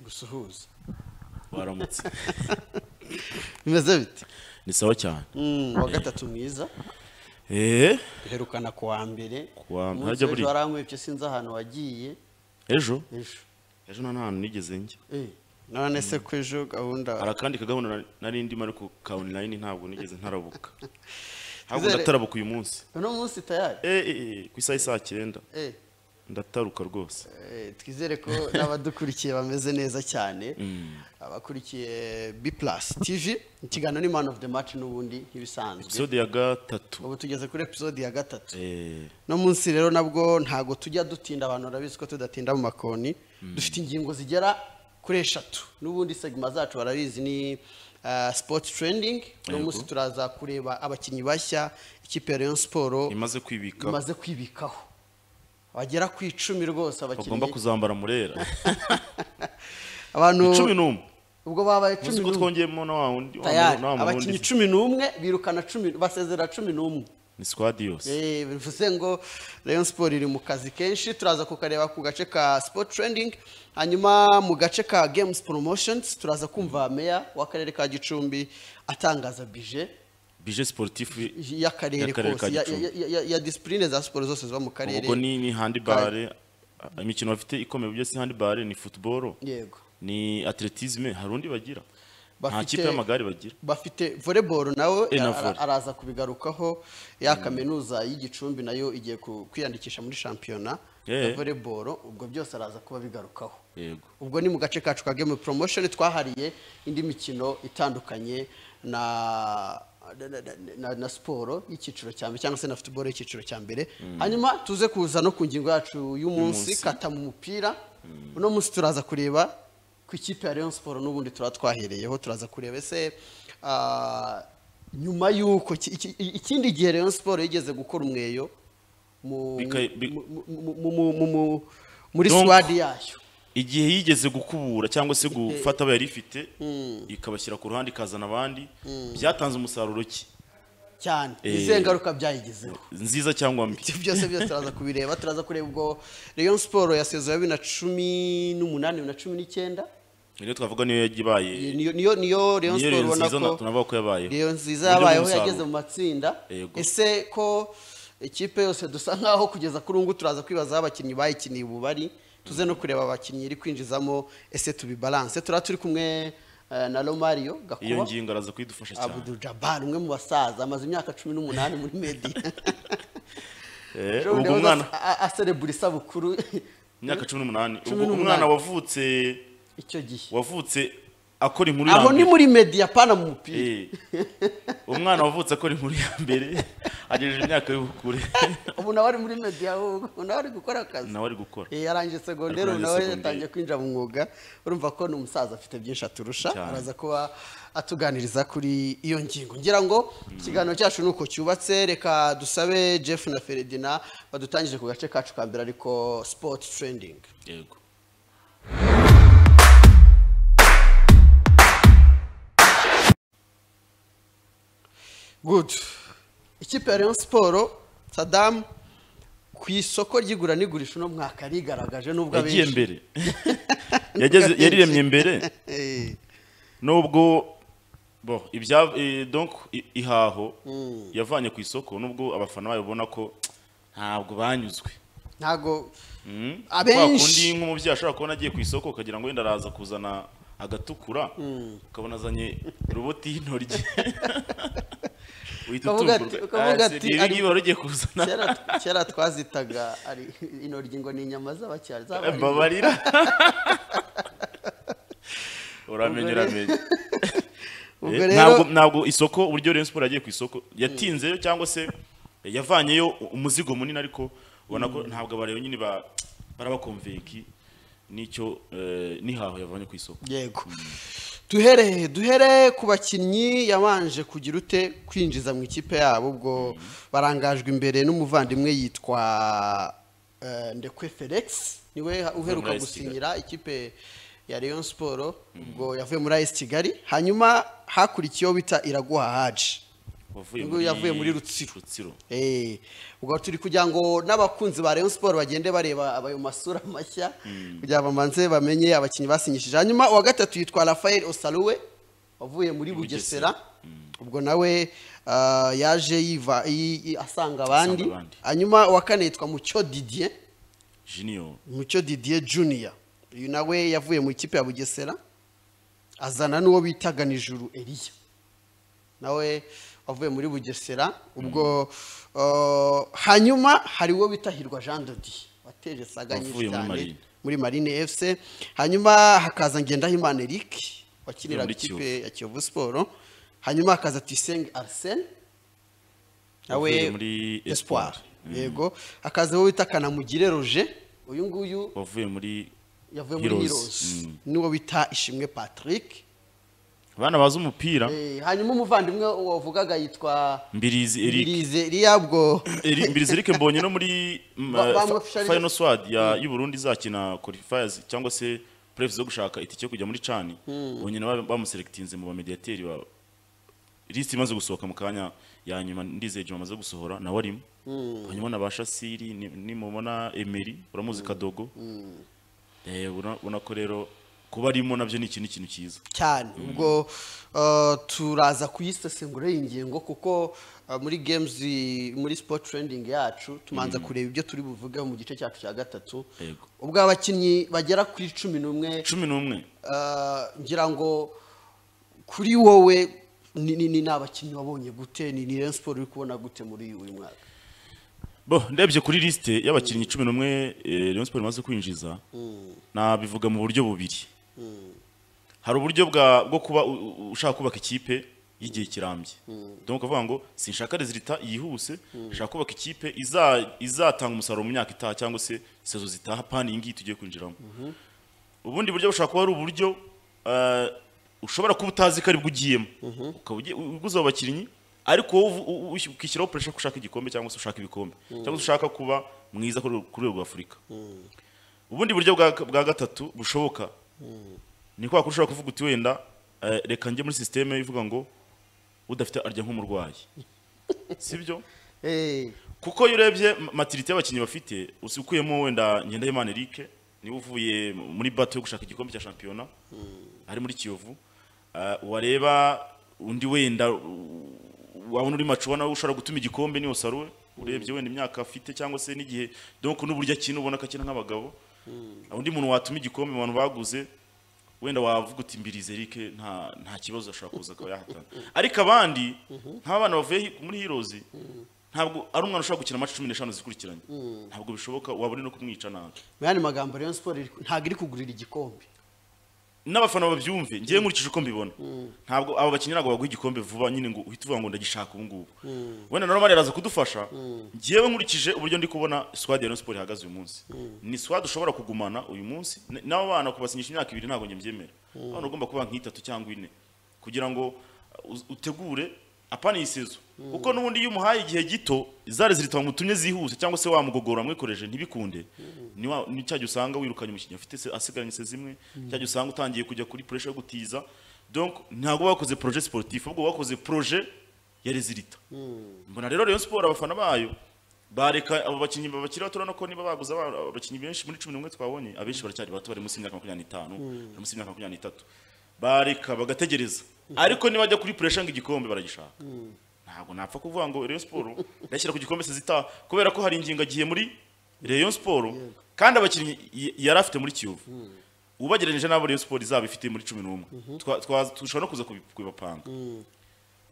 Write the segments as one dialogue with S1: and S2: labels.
S1: gusuhuza
S2: waramutse
S3: bimeze bite
S2: ni sawa cyane
S3: Mm, wa gatatu mwiza
S2: eee
S3: duherukana ku wa mbere
S2: Ku wa-
S3: Umunsi
S2: ntajya
S3: w'ejo
S2: buriya.
S3: warankwibye sinzi ahantu wagiye
S2: ejo
S3: ejo
S2: ejo nta n'ahantu nigeze njya
S3: Eh, none se ko ejo
S2: hari
S3: gahunda
S2: akandi kagahunda na- nari ndimo ariko ka online ntabwo nigeze ntarabuka ntabwo
S3: Izere-
S2: ndatabuka uyu munsi
S3: uno munsi tayari
S2: Eh, eh, eh, ku isaha isaa cyenda
S3: Eh,
S2: ndataruka rwose
S3: eh, twizere ko n'abadukurikiye bameze neza cyane abakurikiye b plus tv ikiganiro ni man of the match n'ubundi nk'ibisanzwe
S2: episode ya gatatu
S3: ubu tugeze kuri episode ya gatatu
S2: Eh,
S3: no munsi rero nabwo ntago tujya dutinda abantu barabizi ko tudatinda mu makoni dufite ingingo zigera kuri eshatu n'ubundi segima zacu barabizi ni ah, sport trending uno
S2: Yego.
S3: munsi turaza kureba abakinnyi bashya ikipe ya Rayon Sport
S2: imaze kwibika
S3: imaze kwibikaho bagera ku icumi rwose
S2: bagomba
S3: abakinnyi
S2: kuzambara murera
S3: abantu
S2: cumi n'umwe
S3: ubwo babaye cumi
S2: uzi ko
S3: n'umwe
S2: twongeyemo na wa wundi wa
S3: tayari
S2: muntu- na wa muntu
S3: abakinnyi
S2: wundi.
S3: cumi n'umwe birukana cumi basezera cumi n'umwe
S2: ni squad yose
S3: Eh, bivuze ngo Rayon Sport iri mu kazi kenshi turaza kukareba ku gace ka Sport Trending hanyuma mu gace ka Games Promotions turaza kumva meya w'akarere ka Gicumbi atangaza bije
S2: bije sportif
S3: y'akarere
S2: Y'akarere ka
S3: kose ya,
S2: Gicumbi.
S3: ya, ya, ya- ya discipline za siporo zose ziba mu karere
S2: ubwo ni ni handball imikino bafite ikomeye byose handball ni football
S3: yego
S2: ni atletisme hari undi bagira nta
S3: Bafite-
S2: kipe y'amagare bagira
S3: bafite volleyball nawe
S2: Eh, na
S3: ara-
S2: volley.
S3: araza kubigarukaho ya kaminuza y'igicumbi nayo igiye ku- kwiyandikisha muri shampiyona ya
S2: Eh.
S3: volleyball ubwo byose araza kuba bigarukaho
S2: yego
S3: ubwo ni mu gace kacu ka game promotion twahariye indi mikino itandukanye na na, na- na, na siporo y'icyiciro cya mbere cyangwa se na football y'icyiciro cya mbere hanyuma tuze kuza no ku ngingo yacu y'umunsi
S2: Y'umunsi.
S3: kata mu mupira uno munsi turaza kureba ku ikipe ya Rayon Sport n'ubundi turaba twahereyeho turaza kureba ese ah, nyuma y'uko iki- iki- ikindi gihe Rayon Sport yigeze gukora umweyo mu
S2: Bika- bi-
S3: mu- mu- mu- mu- mu- mu- muri
S2: Donc,
S3: squad yayo
S2: igihe yigeze gukubura cyangwa se gufata abo yari ifite ikabashyira ku ruhande ikazana abandi byatanze umusaruro ki
S3: cyane
S2: Eh,
S3: izihe ngaruka byayigizeho
S2: nziza cyangwa mbi
S3: ibyo byose byose turaza kubireba turaza kureba ubwo Rayon Sport yasezeye bibiri na cumi n'umunani bibiri na cumi n'icyenda
S2: rero twavuga niyo yagiye ibaye
S3: niyo niyo niyo Rayon
S2: niyo
S3: Sport
S2: rero
S3: ubona
S2: nziza na-
S3: ko
S2: tunavuga ko yabaye
S3: Rayon nziza
S2: Uburyo
S3: yabayeho
S2: bw'umusaruro.
S3: yageze mu matsinda
S2: Yego.
S3: ese ko ikipe yose dusa nkaho kugeza kuri ubu ngubu turaza kwibaza aho abakinnyi bayikiniye ubu bari tuze no kureba abakinnyi iri kwinjizamo ese tubibalance turaba turi kumwe eh, na Romario
S2: iyo
S3: Gakuba
S2: ngingo araza kuyidufasha cyane
S3: Abdul Jabbar umwe mu basaza amaze imyaka cumi n'umunani muri media
S2: Eh,
S3: Ejo bundi yahoze
S2: ubwo umwana
S3: a- a- aserebura isabukuru
S2: imyaka cumi n'umunani
S3: Cumi
S2: ubwo
S3: n'umunani.
S2: umwana wavutse
S3: icyo gihe
S2: wavutse akora inkuru ya
S3: aho ni
S2: mbere.
S3: muri media pana mu mupira
S2: Eh, umwana wavutse akora inkuru ya mbere agejeje imyaka y'ubukure
S3: ubu nawe ari muri media ahubwo ubu nawe ari gukora akazi
S2: nawe ari gukora
S3: Eh, yarangije segonderi ubu
S2: Arangije
S3: nawe
S2: segonderi.
S3: yatangiye kwinjira mu mwuga urumva ko ni umusaza afite byinshi aturusha
S2: Cyane.
S3: araza kuba atuganiriza kuri iyo ngingo ngira ngo ikiganiro cyacu ni uko cyubatse reka dusabe jeff na feredina badutangije ku gace kacu ka mbere ariko sport trending
S2: yego
S3: Good. Ikipe ya Rayon Sport Sadam ku isoko ry'igura n'igurisha uno mwaka rigaragaje nubwo
S2: yagiye mbere Yageze- yariremye mbere
S3: Eh,
S2: nubwo bo ibya eh, donc i- ihaho yavanye ku isoko nubwo abafana bayo ubona ko ntabwo banyuzwe
S3: ntago
S2: Mm.
S3: Abenshi-
S2: Kwa kundi nk'umubyeyi ashobora kubona agiye ku isoko ukagira ngo wenda araza kuzana agatukura ukabona azanye roboti y'intoryi uhita
S3: Ukavuga ati-
S2: utungurwa
S3: ukavuga
S2: Ah,
S3: ati,
S2: seriye, ibi
S3: ari-
S2: ngibi wari ugiye kuzana
S3: kera kera twazitaga ari intoryi ngo ni inyama z'abacyari zabaye
S2: babarira uramenye
S3: Ubwo rero-
S2: uramenye
S3: ubwo
S2: Eh,
S3: rero-
S2: ntabwo ntabwo isoko uburyo Rayon Sport yagiye ku isoko yatinzeyo cyangwa se yavanyeyo umuzigo munini ariko ubona ko ntabwo abareba nyine ba barabakonveki n'icyo eh, nihaho yavanye ku isoko
S3: yego duhere duhere ku bakinnyi yabanje kugira ute kwinjiza mu ikipe yabo ubwo barangajwe imbere n'umuvandimwe yitwa eh, ndekwe felix niwe uheruka
S2: muri AS Kigali.
S3: gusinyira ikipe ya Rayon Sport ubwo yavuye muri AS Kigali hanyuma hakurikiyeho bita Iraguha Haji
S2: wavuye
S3: Nguyu yavuye muri Rutsiro.
S2: rutsiro
S3: Eh, ubwo turi kugira ngo n'abakunzi ba Rayon Sport bagende bareba abayo masura mashya kugira ngo bamanze bamenye abakinnyi basinyishije hanyuma uwa gatatu yitwa Rafael Osaluwe wavuye muri
S2: Bugesera.
S3: Bugesera ubwo nawe ah, yaje yiva yi- yi- asanga abandi
S2: Asanga abandi.
S3: hanyuma uwa kane yitwa Mucyo Didier
S2: junior
S3: Mucyo Didier Junior uyu nawe yavuye mu ikipe ya Bugesera azana n'uwo bitaga Nijuru Eliya nawe wavuye muri Bugesera ubwo uh, hanyuma hari uwo bita Hirwa Jean Dodi wateje saga nyinshi
S2: Wavuye muri
S3: cyane
S2: Marine.
S3: muri Marine FC hanyuma hakaza Ngendahimana Eric wakinira
S2: Muri
S3: ikipe ya Kiyovu Sport hanyuma hakaza Tuyisenge Arsene
S2: Wavuye
S3: nawe
S2: muri
S3: Espoir
S2: Espoir.
S3: yego hakaza uwo bita Kanamugire Roger uyu nguyu
S2: wavuye muri
S3: yavuye muri
S2: Heroes.
S3: Heroes
S2: Mm.
S3: n'uwo bita Ishimwe Patrick
S2: abana bazi umupira
S3: Eh, hanyuma umuvandimwe wavugaga yitwa
S2: mbirizi eric
S3: Mbirize ririya bwo
S2: Eri- mbirizi eric mbonye no muri mm,
S3: Ba-
S2: eh,
S3: bamwe
S2: fa-
S3: officially-
S2: final swad ya y'u Burundi izakina qualifiers cyangwa se prefs zo gushaka itike yo kujya muri cani bonye nabo bamuselectinze mu bamediateri ba list imaze gusohoka mu kanya ya nyuma ndizeye juma amaze gusohora nawe arimo hanyuma nabasha siri ni- nimubona emeri uramuzi kadogo Eh, ubona ubona ko rero kuba arimo nabyo ni ikintu ikintu cyiza
S3: cyane ubwo uh, turaza kuyisesengura iyi ngingo kuko uh, muri games i- muri sport trending yacu tumanza kureba ibyo turi buvugeho mu gice cyacu cya gatatu
S2: Yego.
S3: ubwo abakinnyi bagera kuri cumi n'umwe
S2: cumi n'umwe
S3: uh, ngira ngo kuri wowe ni ni- ni ni abakinnyi wabonye gute ni ni Rayon Sport uri kubona gute muri uyu mwaka
S2: bo ndebye kuri lisite y'abakinnyi cumi n'umwe eh, Rayon Sport imaze kwinjiza nabivuga mu buryo bubiri hari uburyo bwa bwo kuba u- u- ushaka kubaka ikipe y'igihe kirambye donc ukavuga ngo sinshaka resultat yihuse nshaka kubaka ikipe iza- izatanga umusaruro mu myaka itaha cyangwa se sezo zitaha pani iyi ngiyi tugiye kwinjiramo ubundi buryo bushobora kuba ari uburyo eh, ushobora kuba utazi ko aribwo ugiyemo ukaba ugiye- u- uguze abo bakinnyi ariko wowe uvu- u- u- ukishyiraho puresha ko ushaka igikombe cyangwa se ushaka ibikombe cyangwa se ushaka kuba mwiza kuri uru- kuri rwego afurika ubundi buryo bwa, bwa gatatu bushoboka ni kwa kushobora kuvuga uti wenda eh, reka njye muri sisiteme ivuga ngo udafite arya nk'umurwayi sibyo
S3: eh
S2: kuko iyo urebye ma- matirite y'abakinnyi bafite usi- ukuyemo wenda Ngendahimana Eric niwe uvuye muri bato yo gushaka igikombe cya shampiyona ari muri Kiyovu uh, wareba undi wenda u- wabona uri macuwa nawe ushobora gutuma igikombe niyo saruwe urebye wenda imyaka afite cyangwa se n'igihe donc n'uburyo akina ubona ko akina nk'abagabo undi muntu watuma igikombe mu bantu baguze wenda wavuga uti mbirize Eric nta nta kibazo ashobora kuza akaba yahatana ariko abandi nk'abana bavuye hi- muri Heroes ntabwo ari umwana ushobora gukina match 15 zikurikiranye ntabwo bishoboka wabone no kumwica nabi
S3: mu yandi magambo Rayon Sport iri- ntabwo iri kugurira igikombe
S2: n'abafana babyumve ngiye nkurikije uko mbibona ntabwo aba bakinnyi ntabwo baguha igikombe vuba nyine ngo uhite uvuga ngo ndagishaka ubu ngubu wenda na romani araza kudufasha ngewe nkurikije uburyo ndi kubona squad ya Rayon Sport ihagaze uyu munsi ni squad ushobora kugumana uyu munsi N- n'abo bana kubasinyisha imyaka ibiri ntabwo njye mbyemera abana ugomba kuba nk'itatu cyangwa ine kugira ngo uh, uz- utegure apana iyi sezo kuko n'ubundi iyo umuhaye igihe gito zari zirita wamutumye zihuse cyangwa se wamugogora wamwikoreje ntibikunde ni wa- ni cya gihe usanga wirukanye umukinnyi afite se- asigaranye se zimwe cya gihe usanga utangiye kujya kuri pressure yo gutiza donc ntabwo bakoze projet sportif ahubwo bakoze projet ya rezilita mbona rero Rayon Sport abafana bayo bareka abo bakinnyi babakiri bato urabona ko niba baguze aba- abakinnyi benshi muri cumi n'umwe twabonye abenshi baracyari bato bari munsi y'imyaka makumyabiri n'itanu bari munsi y'imyaka makumyabiri n'itatu bareka bagategereza ariko nibajya kuri puresha ngo igikombe baragishaka ntabwo napfa kuvuga ngo Rayon Sport ndashyira ku gikombe sezita kubera ko hari ingingo agiye muri Rayon Sport kandi abakinnyi y- yari afite muri Kiyovu ubagereranije n'abo Rayon Sport izaba ifite muri cumi n'umwe Twa- twa- dushobora no kuza kubi- kubibapanga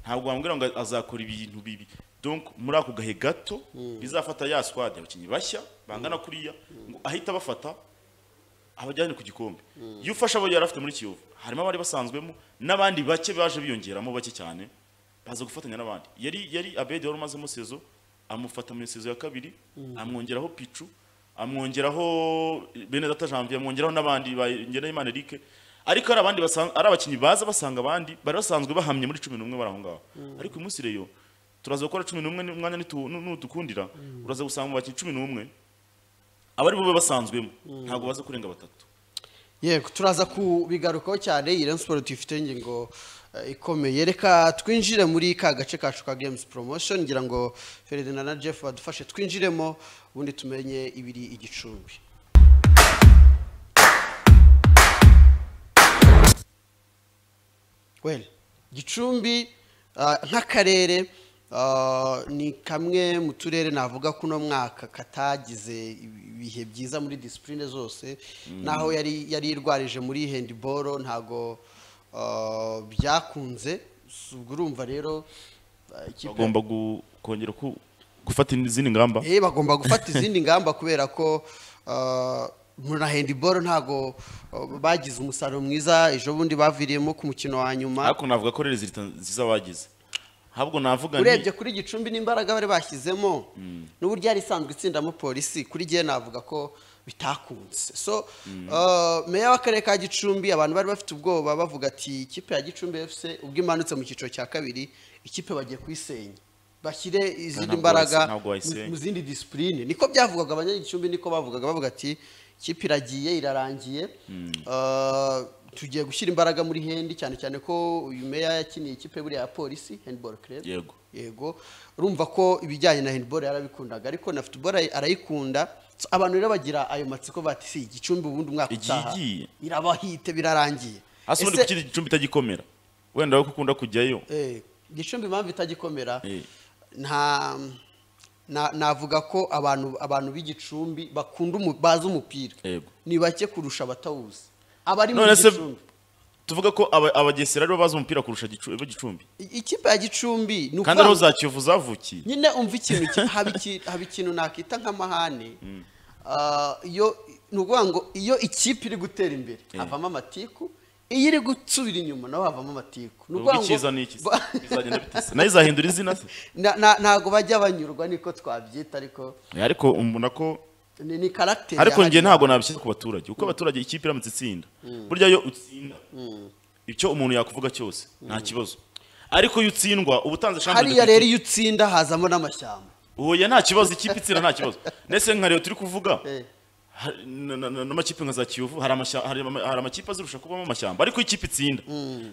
S2: ntabwo wambwira ngo azakora ibintu bibi donc muri ako gahe gato bizafata ya squad abakinnyi bashya bangana kuriya ngo ahita bafata abajyane ku gikombe iyo ufashe abo yari afite muri kiyovu harimo abari basanzwemo n'abandi bake baje biyongeramo bake cyane baza gufatanya n'abandi yari yari abedi wari umazemo sezo amufata mu sezo ya kabiri amwongeraho picu amwongeraho benedata janvier amwongeraho n'abandi ngenayimana eric ariko ari abandi basan- ari abakinnyi baza basanga abandi bari basanzwe bahamye muri cumi n'umwe bari aho ngaho ariko uyu munsi rero turaza gukora cumi n'umwe ni- umwanya nitu- nu- nudukundira uraza gusanga mu bakinnyi cumi n'umwe abari bube basanzwemo ntabwo baza kurenga batatu
S3: yego turaza kubigarukaho cyane iyi Rayon siporo tuyifite ingingo eh, ikomeye reka twinjire muri ka gace kacu ka games promotion ngira ngo Ferdinand na Jeff badufashe twinjiremo ubundi tumenye ibiri igicumbi well gicumbi ah, nk'akarere ah, ni kamwe mu turere navuga ko uno mwaka katagize ibihe byiza muri disipurine zose naho yari yari irwarije muri handiboro ntago ah, byakunze S- ubwo urumva rero ah, ikipe
S2: bagomba gu- kongera ku- gufata izindi ngamba
S3: Eh, bagomba gufata izindi ngamba kubera ko ah, muri na handiboro ntago ah, bagize umusaruro mwiza ejo bundi baviriyemo ku mukino wa nyuma
S2: ariko navuga ko rero zita nziza bagize ahubwo navuga
S3: urebye
S2: ni
S3: kuri gicumbi n'imbaraga bari bashyizemo n'uburyo yari isanzwe itsindamo polisi kuri gihe navuga ko bitakunze so uh, meya w'akarere ka gicumbi abantu bari bafite ubwoba bavuga ati ikipe ya gicumbi fc ubwo imanutse mu cyiciro cya kabiri ikipe bagiye kuyisenya bashyire izindi
S2: ntabwo
S3: mbaraga
S2: wayise- ntabwo wayisenya.
S3: mu- mu zindi disipurine niko byavugaga abanyagicumbi niko bavugaga bavuga ati ikipe iragiye irarangiye Uh, tugiye gushyira imbaraga muri hendi cyane cyane ko uyu meya yakiniye ikipe buriya ya polisi handball club
S2: yego
S3: yego urumva ko ibijyanye na handball yarabikundaga ariko na football ayi- arayikunda So, abantu rero bagira ayo matsiko bati si igicumbi ubundi umwaka
S2: Igiye
S3: utaha
S2: igiye."
S3: irabahite birarangiye
S2: hasi ubundi
S3: Ese-
S2: kuki igicumbi itagikomera wenda wowe ko ukunda kujyayo
S3: eh, gicumbi impamvu itagikomera
S2: Eh.
S3: nta na- navuga ko abantu abantu b'igicumbi bakunda umu- bazi umupira
S2: Yego.
S3: ni bake kurusha abatawuzi abari muri
S2: none se
S3: gicumbi
S2: tuvuga ko aba- abagesera aribo bazi umupira kurusha Gicu- bo gicumbi
S3: I- ikipe ya gicumbi ni
S2: kandi ariho
S3: ukuvuga-
S2: za kiyovu zavukiye
S3: nyine umva ikintu ki- haba iki- haba ikintu nakita nk'amahane Ah, iyo ni ukuvuga ngo iyo ikipe iri gutera imbere havamo amatiku iyo iri gusubira inyuma naho havamo amatiku ni
S2: ubwo
S3: ukuvuga ngo
S2: icyiza ni iki se?
S3: ba-
S2: Izagenda bite se? nayo izahindura izina se
S3: na- na- ntago bajya banyurwa niko twabyita ariko
S2: ariko mbona ko
S3: ni ni karagiteri
S2: ariko njye
S3: yahariwe.
S2: ntabwo nabishyira ku baturage kuko abaturage ikipe iramutse itsinda burya iyo utsinda icyo umuntu yakuvuga cyose nta kibazo ariko iyo utsindwa uba utanze shampiyona
S3: hariya rero iyo utsinda hazamo n'amashyamba
S2: oya nta kibazo ikipe itsinda nta kibazo ndetse nka rero turi kuvuga
S3: Eh.
S2: ha- na- na- na- n'amakipe nka za kiyovu hari amashya- hari ama- hari amakipe azirusha kubamo amashyamba ariko iyo ikipe itsinda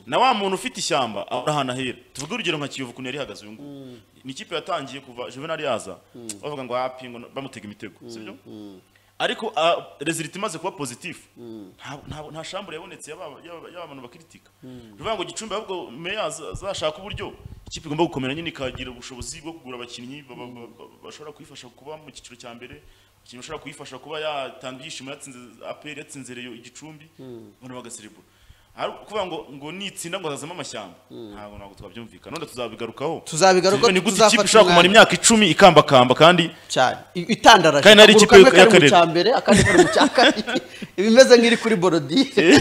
S2: na wa muntu ufite ishyamba ahora ahantu ahera tuvuge urugero nka kiyovu ukuntu yari ihagaze uyu nguyu ni ikipe yatangiye kuva juvenal yaza bavuga ngo hapi ngo bamutega imitego sibyo ariko rezilita imaze kuba pozitifu nta- nta- nta shambure yabonetse y'aba- y'aba y'aba bantu bakiritika bivuga ngo gicumbi ahubwo meya aza- azashaka uburyo ikipe igomba gukomera nyine ikagira ubushobozi bwo kugura abakinnyi ba- ba- ba- bashobora kuyifasha kuba mu cyiciro cya mbere ikintu ushobora kuyifasha kuba yatanga ibyishimo yatsinze aperi yatsinze reyo igicumbi abantu bagaserebura Ari ukuvuga ngo ngo nitsinda ngo hazazamo amashyamba ntabwo ntabwo twabyumvikana none tuzabigarukaho
S3: Tuzabigarukaho,
S2: ni gute
S3: tuzafata
S2: ikipe ishobora kumara
S3: umwanya.
S2: imyaka icumi ikambakamba kandi
S3: cyane I- itandaraje
S2: Kandi nari ikipe
S3: Akaguru kamwe kari mu
S2: y'akarere.
S3: cya mbere akandi kari mu cya kabiri iba imeze nk'iri kuri borodire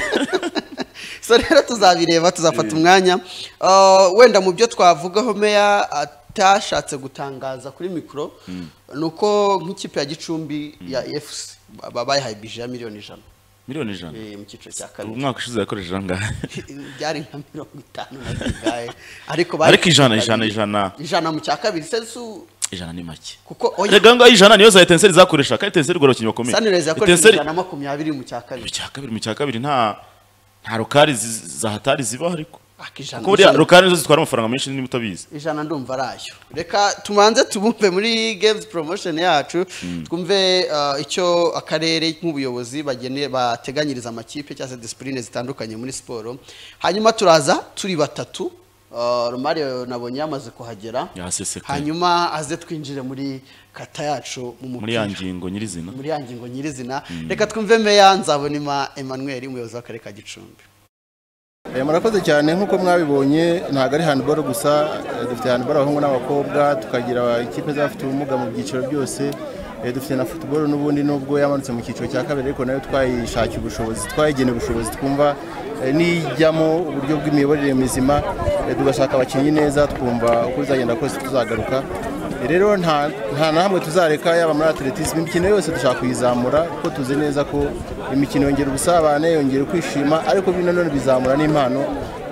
S3: so rero tuzabireba tuzafata umwanya Uh, wenda mu byo twavugaho meya atashatse gutangaza kuri mikoro ni uko nk'ikipe ya gicumbi ya efuse bayihaye bije ya miliyoni ijana
S2: miliyoni ijana
S3: eh, mu cyiciro cya kabiri
S2: umwaka ushize yakoresheje ahangaha
S3: byari nka mirongo itanu na zingahe ariko
S2: ariko ijana ijana ijana
S3: ijana mu cya kabiri sensu
S2: ijana ni make
S3: kuko oya
S2: erega ngaho ijana niyo za etenseri zakoresha kandi etenseri igora abakinnyi bakomeye
S3: sanirezi yakoresheje
S2: etenseri
S3: ijana na makumyabiri mu cya
S2: mu
S3: kabiri
S2: cya kabiri mu cya kabiri nta nta rokari zi- za hatari zibaho ariko
S3: Aka
S2: kuko buriya
S3: ijana
S2: rokari nizo zitwara amafaranga menshi niba utabizi
S3: ijana ndumva arayo reka tubanze tubumve muri games promotion yacu twumve uh, icyo akarere nk'ubuyobozi bagene bateganyiriza amakipe cyangwa se disipurine zitandukanye muri siporo hanyuma turaza turi batatu Uh, Romario nabonye yamaze kuhagera
S2: Yasesekaye.
S3: hanyuma aze twinjire muri kata yacu mu
S2: muri ya
S3: mupira
S2: ngingo nyirizina
S3: muri ya ngingo nyirizina reka twumve meya nzabonima Emmanuel umuyobozi w'akarere ka Gicumbi
S1: Eh, murakoze cyane nk'uko mwabibonye ntabwo ari handball gusa eh, dufite handball abahungu n'abakobwa tukagira ikipe z'abafite ubumuga mu byiciro byose Eh, dufite na football n'ubundi nubwo yamanutse mu cyiciro cya kabiri ariko nayo twayishakiye ubushobozi twayigeneye ubushobozi twumva eh, nijyamo uburyo bw'imiyoborere mizima eh, tugashaka abakinnyi neza twumva uko bizagenda kose tuzagaruka rero nta nta na hamwe tuzareka yaba muri atletisme imikino yose dushaka kuyizamura kuko tuzi neza ko imikino yongera ubusabane yongera kwishima ariko bino none bizamura n'impano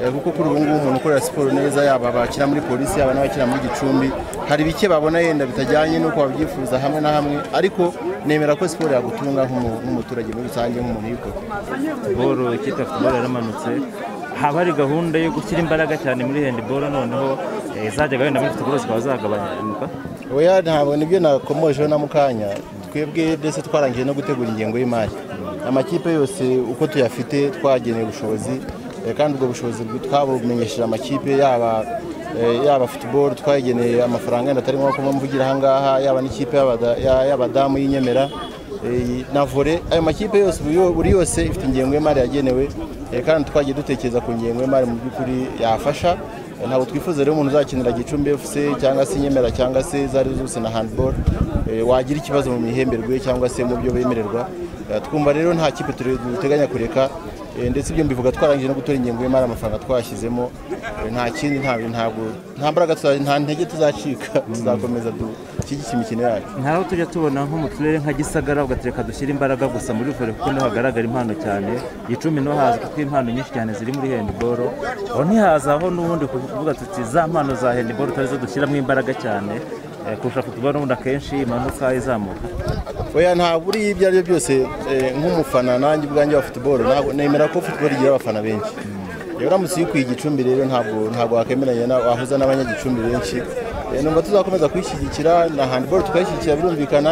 S1: eh, kuko kuri ubu ngubu umuntu ukorera siporo neza yaba abakina muri polisi yaba n'abakina muri gicumbi hari bike babona yenda bitajyanye n'uko babyifuza hamwe na hamwe ariko nemera ko siporo yagutunga nk'umu- nk'umuturage muri rusange nk'umuntu uyikora
S4: handiboro ikipe ya futuboro yaramanutse haba hari gahunda yo gushyira imbaraga cyane muri handiboro noneho eh, izajyaga wenda muri futuboro zikaba zagabanuka
S1: oya ntabwo nibyo nakomojeho na mukanya twebwe ndetse twarangije no gutegura ingengo y'imari amakipe yose uko tuyafite twageneye ubushobozi eh, kandi ubwo bushobozi bw- twabumenyesheje amakipe yaba eh, yaba futuboro twayigeneye amafaranga yenda atari ngombwa ko mvugira ahangaha yaba n'ikipe y'abada- ya- y'abadamu y'inyemera eh, na vore ayo makipe yose buri yo- buri yose ifite ingengo y'imari yagenewe eh, kandi twagiye dutekereza ku ngengo y'imari mu by'ukuri yafasha ntabwo twifuza rero umuntu uzakinira gicumbi fc cyangwa se nyemera cyangwa se izo ari zo zose na handball eh, wagira ikibazo mu mihemberwe cyangwa se mu byo bemererwa Eh, twumva rero nta kipe ture- duteganya kureka eh, ndetse ibyo mbivuga twarangije no gutora ingengo y'imari amafaranga twashyizemo eh, nta kindi nta ntabwo nta mbaraga tuza- nta ntege tuzacika tuzakomeza dushyigikira imikino yacu
S4: ntaho tujya tubona nko mu turere nka gisagara ugatereka dushyira imbaraga gusa muri vore kuko niho hagaragara impano cyane gicumbi niho haza kuko impano nyinshi cyane ziri muri handiboro aho ntihazaho n'ubundi kuvuga tuti za mpano za handiboro tarizo dushyiramo imbaraga cyane eh, kurusha futuboro n'ubundi akenshi imanuka izamuka
S1: oya ntabwo uriya ibyo ari byo byose eh, nk'umufana nanjye ubwanjye wa futuboro ntabwo- nemera ko futuboro igira abafana benshi rero uramutse uyikuye igicumbi rero ntabwo ntabwo wakwemeranya na- wahuza n'abanyagicumbi benshi Eh, numva tuzakomeza kuyishyigikira na handiboro tukayishyigikira birumvikana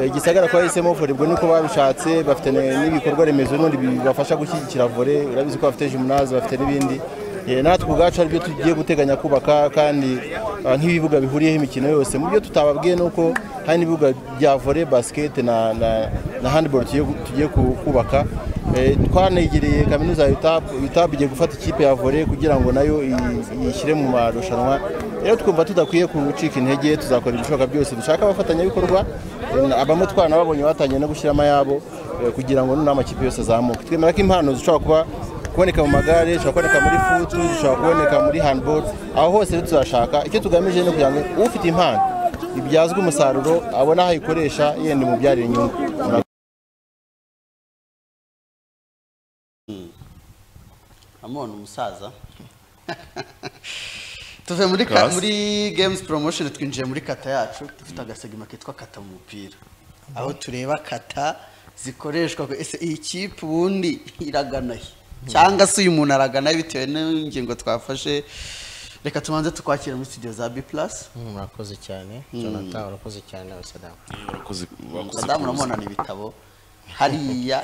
S1: Eh, gisagara kwa yahisemo volebwe nuko babishatse bafite ne- n'ibikorwa remezo n'ubundi bibafasha gushyigikira vore urabizi ko bafite jimunazi bafite n'ibindi Eh, natwe ubwacu aribyo tugiye guteganya kubaka kandi ah, nk'ibibuga bihuriyeho imikino yose mu byo tutababwiye ni uko hari n'ibibuga bya vore basikete na na- na handiboro tugiye gu- tugiye ku- kubaka Eh, twanegereye kaminuza ya UTAP UTAP igiye gufata ikipe ya vore kugira ngo nayo iyi- iyishyire mu marushanwa rero twumva tudakwiye gucika intege tuzakora ibishoboka byose dushaka abafatanyabikorwa eh, abamutwana babonye batangiye no gushyiramo ayabo eh, kugira ngo none amakipe yose azamuke twemera ko impano zishobora kuba kuboneka mu magare dushobora kuboneka muri futu dushobora kuboneka muri handball aho hose rero tuzashaka icyo tugamije ni kugira ngo ufite impano ibyazwe umusaruro abone aho ayikoresha yenda imubyarira inyungu
S3: amubona umusaza tuve muri ka-
S2: Class.
S3: muri games promotion twinjiye muri kata yacu dufite agasegima kitwa kata mu mupira aho tureba kata zikoreshwa ese iyi kipe ubundi iragana he cyangwa se uyu muntu aragana he bitewe n'ingingo twafashe reka tubanze tukwakire muri studio za b plus
S5: murakoze cyane jonathan urakoze cyane abasadamu
S2: Warakoze- wakoze
S3: madamu
S2: kuza.
S3: uramubona ni ibitabo hariya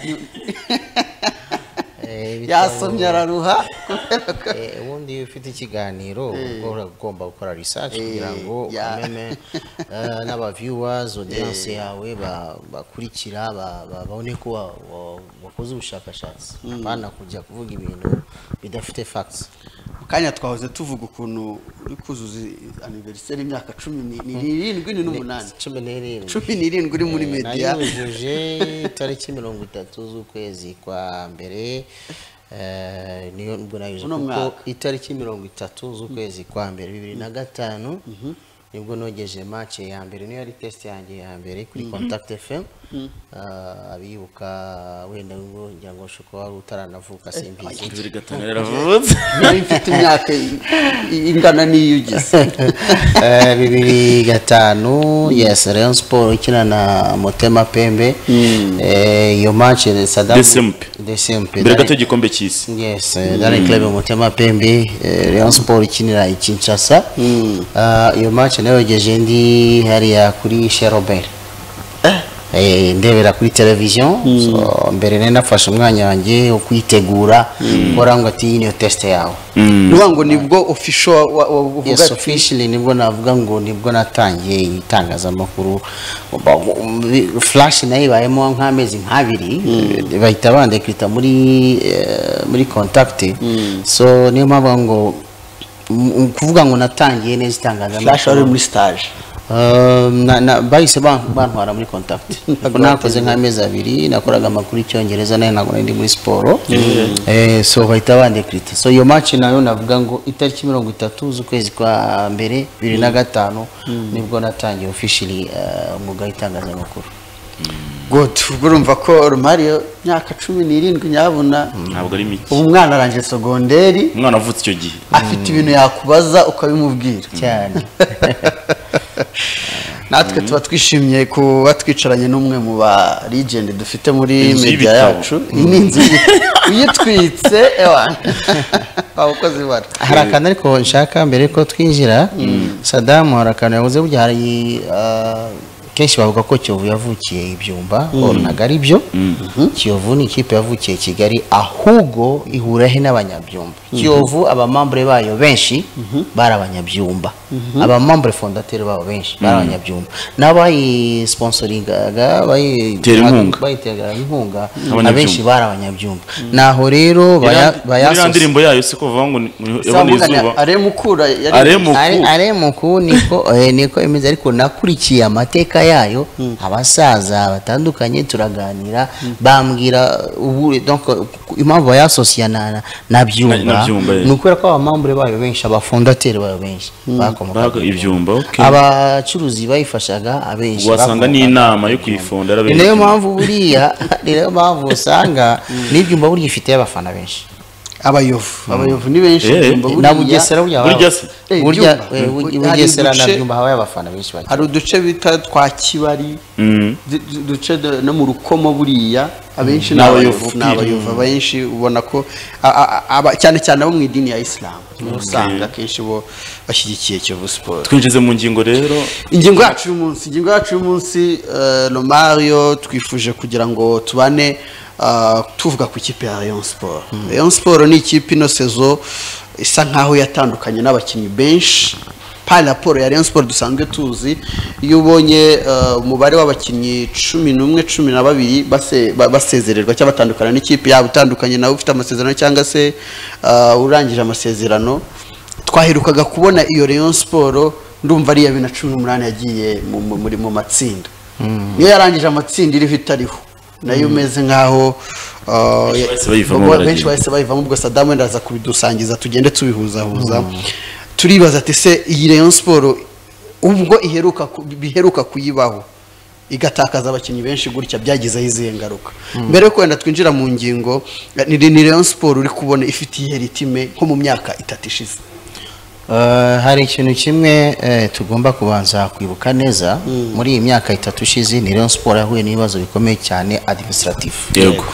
S5: Eh, ibitabo-
S3: yasomye araruha
S5: Eh, ubundi iyo ufite ikiganiro uba ugomba gukora research
S3: Eh,
S5: kugira ngo
S3: ya.
S5: umenye eh, n'aba viewers audience yawe ba- bakurikira ba- ba- babone ko wa- wa- wakoze ubushakashatsi bana kujya kuvuga ibintu bidafite facts
S3: mu kanya twahoze tuvuga ukuntu uri kuzuza aniveriseri y'imyaka cumi ni- ni- n'irindwi ni n'umunani
S5: cumi n'irindwi
S3: cumi n'irindwi uri muri mediya
S5: nayujuje tariki mirongo itatu z'ukwezi kwa mbere eh, niyo nibwo nayujuje
S3: Uno
S5: kuko
S3: mwaka.
S5: itariki mirongo itatu z'ukwezi kwa mbere bibiri na gatanu nibwo nogeje match ya mbere niyo yari test yanjye ya mbere kuri contact fm Eh, abibuka wenda ngo ngira ngo shoko wari utaranavuka simbizi
S2: Nzeri gatanu yaravutse
S3: yari mfite imyaka i- i- ingana n'iyo ugize
S5: Eh, bibiri gatanu yes Rayon Sport ikina na Motema Pembe Eh, iyo match ni Sadam
S2: Desempe.
S5: Desempe
S2: mbere gato
S5: Dari-
S2: y'igikombe cy'isi
S5: Yes, eh, Daring Club Motema Pembe eh, Rayon Sport ikinira i Kinshasa Ah, iyo match nayogeje ndi hariya kuri Chez Robert Eh, ndebera kuri televiziyo so, mbere nari nafashe umwanya wanjye wo kwitegura gukora ngo ati iyi niyo test yawe
S3: nuvuga ngo nibwo ofisho uvuga
S5: yes officially nibwo navuga ngo nibwo natangiye itangazamakuru Ba- mu- flash nayo ibayemo nk'amezi nk'abiri Eh, bahita bandekrita muri eh, muri contact so niyo mpamvu bavuga ngo m- kuvuga ngo natangiye
S3: flash
S5: neza
S3: wari
S5: itangazamakuru
S3: muri stage
S5: Uh, na- na- bahise ban- bantwara muri contact Kuko nakoze nk'amezi abiri nakoraga amakuru y'icyongereza nayo ntabwo nari ndi muri siporo Eh, so bahita bandekrita so iyo match nayo navuga ngo itariki mirongo itatu z'ukwezi kwa mbere bibiri na gatanu nibwo natangiye officially eh, umwuga w'itangazamakuru
S3: good ubwo urumva ko rumariyo imyaka cumi n'irindwi nyabuna
S2: ntabwo ari mike
S3: ubu umwana arangije segonderi
S2: umwana avutse icyo gihe
S3: afite ibintu yakubaza ukabimubwira
S5: cyane
S3: natwe tuba twishimiye kuba twicaranye n'umwe mu ba rigendi dufite muri
S2: Inzu
S3: media
S2: y'ibitabo.
S3: yacu iyi ni inzu y'ibitabo. uyitwitse ewa waba ukoze ibara
S5: hari akantu ariko nshaka mbere ko twinjira sadamu hari akantu yavuze burya hari ah, kenshi bavuga ko kiyovu yavukiye ibyumba or ntabwo ari byo kiyovu ni ikipe yavukiye i kigali ahubwo ihurahe n'abanyabyumba kiyovu abamambure bayo benshi bari abanyabyumba abamambure fondateri babo benshi bari abanyabyumba n'abayisponsoringaga bayi-
S2: Tera inkunga.
S5: bayiteraga inkunga
S2: Abanyabyumba.
S5: abenshi bari abanyabyumba naho rero baya-
S2: Muri ya
S5: bayasosa-
S2: ndirimbo yayo si kuvuga ngo ni- ni- yabona
S3: Sambuga
S2: izuba
S3: na- aremukura yari
S2: aremuku
S5: Ari- aremuku niko eh, niko imeze ariko nakurikiye amateka yayo abasaza batandukanye turaganira bambwira ubu donc impamvu bayasosiya na na- na byumba
S2: Byumba, eh.
S5: ni ukubera ko abamambure bayo benshi abafondateri bayo benshi bakomoka
S2: baga ibyumba okay.
S5: abacuruzi bayifashaga abenshi
S2: wasanga
S5: bakomoka-
S2: n'inama yo kuyifonda
S5: ni nayo mpamvu buriya ni nayo mpamvu usanga n'ibyumba burya ifite abafana benshi
S3: abayovu abayovu ni benshi
S2: Eh,
S3: Byumba
S2: eh.
S5: na
S3: buriya.
S5: bugesera burya
S2: Burya
S5: habaye-
S2: se.
S3: Eh,
S5: burya
S3: Byumba.
S5: eh,
S3: Hari
S5: bugesera na
S3: uduce-
S5: byumba habaye abafana benshi bagiye.
S3: hari uduce bita twa kibari
S2: Mm.
S3: du- du- uduce do- no mu rukomo buriya abenshi
S2: Mm.
S3: ni
S2: N'abayovu
S3: abayovu ni
S2: pire.
S3: abayovu abenshi ubona ko a- a- aba- cyane cyane abo mu idini ya isilamu nibo usanga akenshi bo bashyigikiye kiyovu siporo
S2: twinjize mu ngingo rero
S3: ingingo yacu y'umunsi ingingo yacu y'umunsi eh, romario twifuje kugira ngo tubane ah, tuvuga ku ikipe ya rayon sport rayon sport ni ikipe ino sezo isa nkaho yatandukanye n'abakinnyi benshi par raporo ya rayon sport dusanzwe tuzi iyo ubonye eh, umubare w'abakinnyi cumi n'umwe cumi na babiri base- ba- basezererwa cyangwa batandukana n'ikipe yabo itandukanye nawe ufite amasezerano cyangwa se ah, urangije amasezerano twaherukaga kubona iyo Rayon Sport ndumva ari iya bibiri na cumi n'umunani yagiye mu- mu- muri mu matsinda niyo yarangije amatsinda iriho itariho nayo umeze nk'aho uh, ya-
S2: bahise bayivamo
S3: bo-
S2: baragiye.
S3: benshi bahise bayivamo ubwo Saddam wenda aza kubidusangiza tugende tubihuzahuza turibaza ati se iyi Rayon Sport ubwo iheruka ku- biheruka kuyibaho igatakaza abakinnyi benshi gutya byagizeho izihe ngaruka mbere yo wenda twinjira mu ngingo ni ni Rayon Sport uri kubona ifite iyihe ritime nko mu myaka itatu ishize
S5: Eh, hari ikintu kimwe eh, tugomba kubanza kwibuka neza muri iyi myaka itatu ishize ni Rayon Sport yahuye n'ibibazo bikomeye cyane administratif
S2: Yego.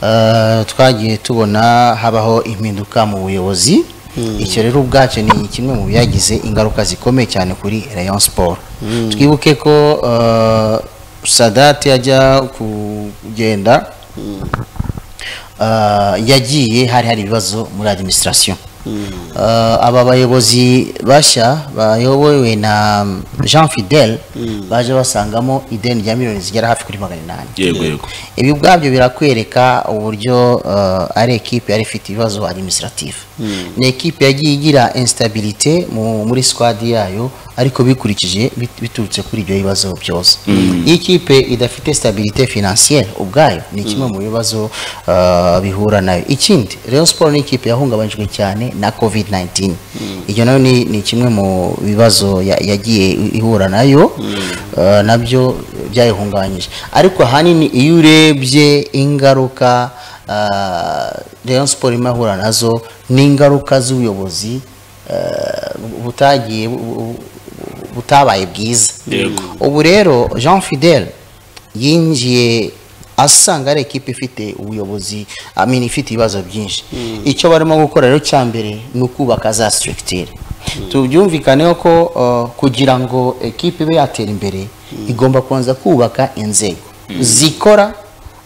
S5: Eh, twagiye tubona habaho impinduka mu buyobozi icyo rero ubwacyo ni kimwe mu byagize ingaruka zikomeye cyane kuri Rayon Sport twibuke ko eh, Sadat yajya kugenda Ah, yagiye hari hari ibibazo muri administration Ah, aba bayobozi bashya bayobowe na Jean Fidel baje basangamo ideni rya miliyoni zigera hafi kuri magana inani
S2: yego yego
S5: ibi ubwabyo birakwereka uburyo uh, ari ekipe yari ifite ibibazo administrative ni ekipe yagiye igira instabilité mu, muri squad yayo ariko bikurikije bit- biturutse kuri ibyo bibazo byose iyo ikipe idafite stabilité financière ubwayo ni kimwe mu bibazo uh, bihura nayo ikindi Rayon Sport ni ikipe yahungabanyijwe cyane na COVID-19 iyo nayo ni, ni kimwe mu bibazo ya- yagiye ihura nayo uh, nabyo byayihungabanyije ariko ahanini iyo urebye ingaruka ah, Rayon Sport irimo ahura nazo ni ingaruka z'ubuyobozi ah, butagiye bu- bu- butabaye bwiza
S2: Yego.
S5: ubu rero Jean Fidel yinjiye asanga ari ekipe ifite ubuyobozi I mean, ifite ibibazo byinshi icyo barimo gukora rero cya mbere ni ukubaka za structure tubyumvikaneho ko uh, kugira ngo ekipe ibe yatera imbere igomba kubanza kubaka inzego zikora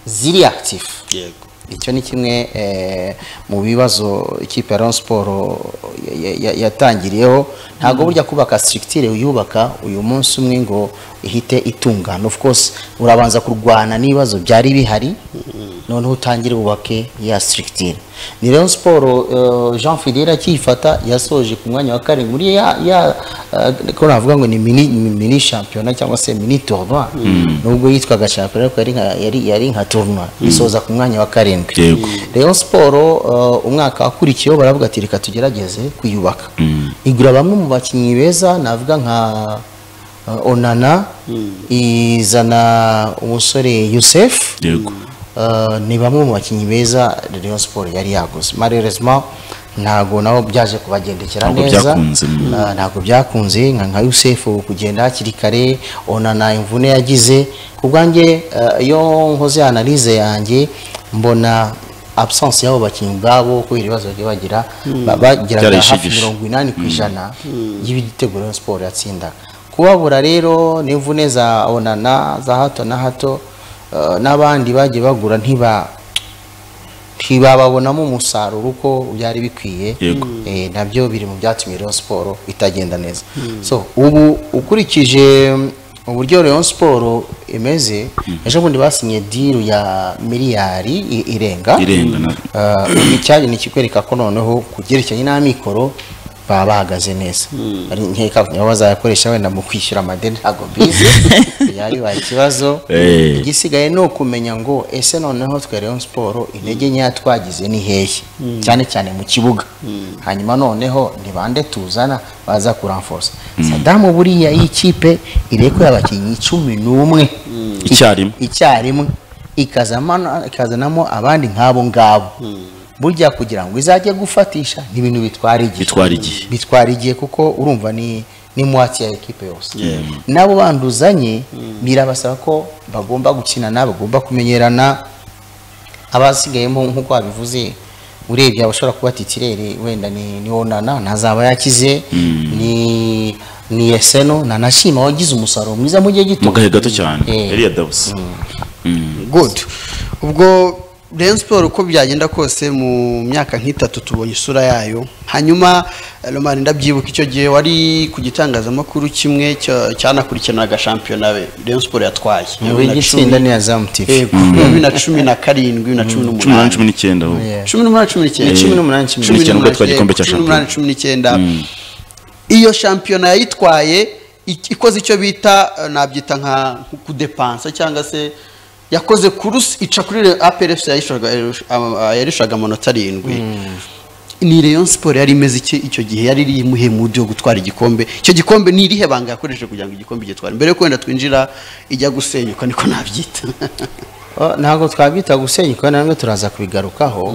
S5: ziri active
S3: yego
S5: icyo ni kimwe eh, mu bibazo ikipe ya Rayon Sport ya- ya- ya- yatangiriyeho ntabwo burya kubaka structure uyubaka uyu munsi umwe ngo ihite itungana of course urabanza kurwana n'ibibazo byari bihari noneho utangire wubake ya structure ni Rayon Sport eh, Jean Fidela akiyifata yasoje ku mwanya wa karindwi muri ya ya eh, ko navuga ngo ni mini ni mini championnat cyangwa se mini tournoi nubwo yitwaga championnat ariko yari nka- yari yari nka tournoi isoza ku mwanya wa karindwi
S2: Yego.
S5: Rayon Sport uh, umwaka wakurikiyeho baravuga ati reka tugerageze kuyubaka igura bamwe mu bakinnyi beza navuga nka uh, Onana izana umusore Youssef
S2: yego
S5: Uh, ni bamwe mu bakinnyi beza Rayon Sport yari yaguze malheureusement ntabwo nabo byaje kubagendekera
S6: Ntabwo
S5: neza
S6: byakunze, mm.
S5: Ah, ntabwo byakunze nka nka yusefu kugenda hakiri kare ona nta imvune yagize ku bwanjye ah, iyo nkoze analize yanjye mbona absence y'abo bakinnyi ubwabo kubera ibibazo bagiye bagira ba- bageraga hafi
S6: Byarayishibije.
S5: mirongo inani ku ijana y'ibitego Rayon siporo yatsindaga kubabura rero n'imvune za onana za hato na hato ah, n'abandi bagiye bagura ntiba ntibababonamo umusaruro uko byari bikwiye
S6: Yego.
S5: Eh, nabyo biri mu byatumye Rayon Sport itagenda neza so ubu ukurikije mm, uburyo Rayon Sport imeze ejo bundi basinye deal ya miliyari i- irenga
S6: Irenga na-
S5: Ah, ubu icyari ni ikikwereka ko noneho ku byerekeranye n'amikoro baba bahagaze neza Ari nkeka nibo bazayakoresha wenda mu kwishyura amadeni ntabwo mbizi byari bibaye ikibazo
S6: Eh.
S5: igisigaye ni ukumenya ngo ese noneho twe Rayon Sport intege nkeya twagize ni hehe cyane cyane mu kibuga hanyuma noneho ni bande tuzana baza kuramforsa Sadamu buriya iyi kipe irekura abakinnyi cumi n'umwe
S6: Icyarimwe.
S5: icyarimwe ikazamana- ikazanamo abandi nk'abo ngabo burya kugira ngo izajye gufatisha ni ibintu bitwara igihe
S6: Bitwara igihe.
S5: bitwara igihe kuko urumva ni ni mwatsi ya ekipe yose nabo banduzanye birabasaba ko bagomba gukinana bagomba kumenyerana abasigayemo nk'uko wabivuze urebye abashobora kuba titirere wenda ni ni onana ntazaba yakize ni ni eseno nanashima wagize umusaruro mwiza mu gihe gito
S6: mu gahe gato cyane
S5: Eh.
S6: Eliya Dawusi
S3: good ubwo Rayon Sport uko byagenda kose mu myaka nk'itatu tubonye isura yayo hanyuma eh, Lomar ndabyibuka icyo gihe wari ku gitangazamakuru kimwe cya- cyanakurikiranaga shampiyona be Rayon Sport yatwaye Bibiri na
S5: wigitsinda
S3: cumi-
S5: niya zamu tv
S3: Yego, bibiri na cumi na karindwi na cumi
S6: cumi n'umunani
S3: n'umunani
S6: cumi n'icyenda ahubwo.
S5: Yeah.
S3: cumi n'umunani cumi n'icyenda
S5: Cumi n'umunani, cumi
S6: n'icyenda, ubwo
S3: n'umunani,
S6: yatwaye igikombe cya
S3: cumi n'umunani cumi n'icyenda iyo shampiyona yayitwaye ik- ikoze icyo bita eh, nabyita nka nko kudepansa cyangwa se yakoze kurusi ica kuri APRFC yayishaga eh, yarishaga amanota arindwi ni Rayon Sport yari imeze iki icyo gihe yari iri muhe mudi yo gutwara igikombe icyo gikombe ni irihe banga yakoresheje kugira ngo igikombe gitware mbere yuko wenda twinjira ijya gusenyuka niko nabyita
S5: Oh, ntabwo twabyita gusenyuka nabwo turaza kubigarukaho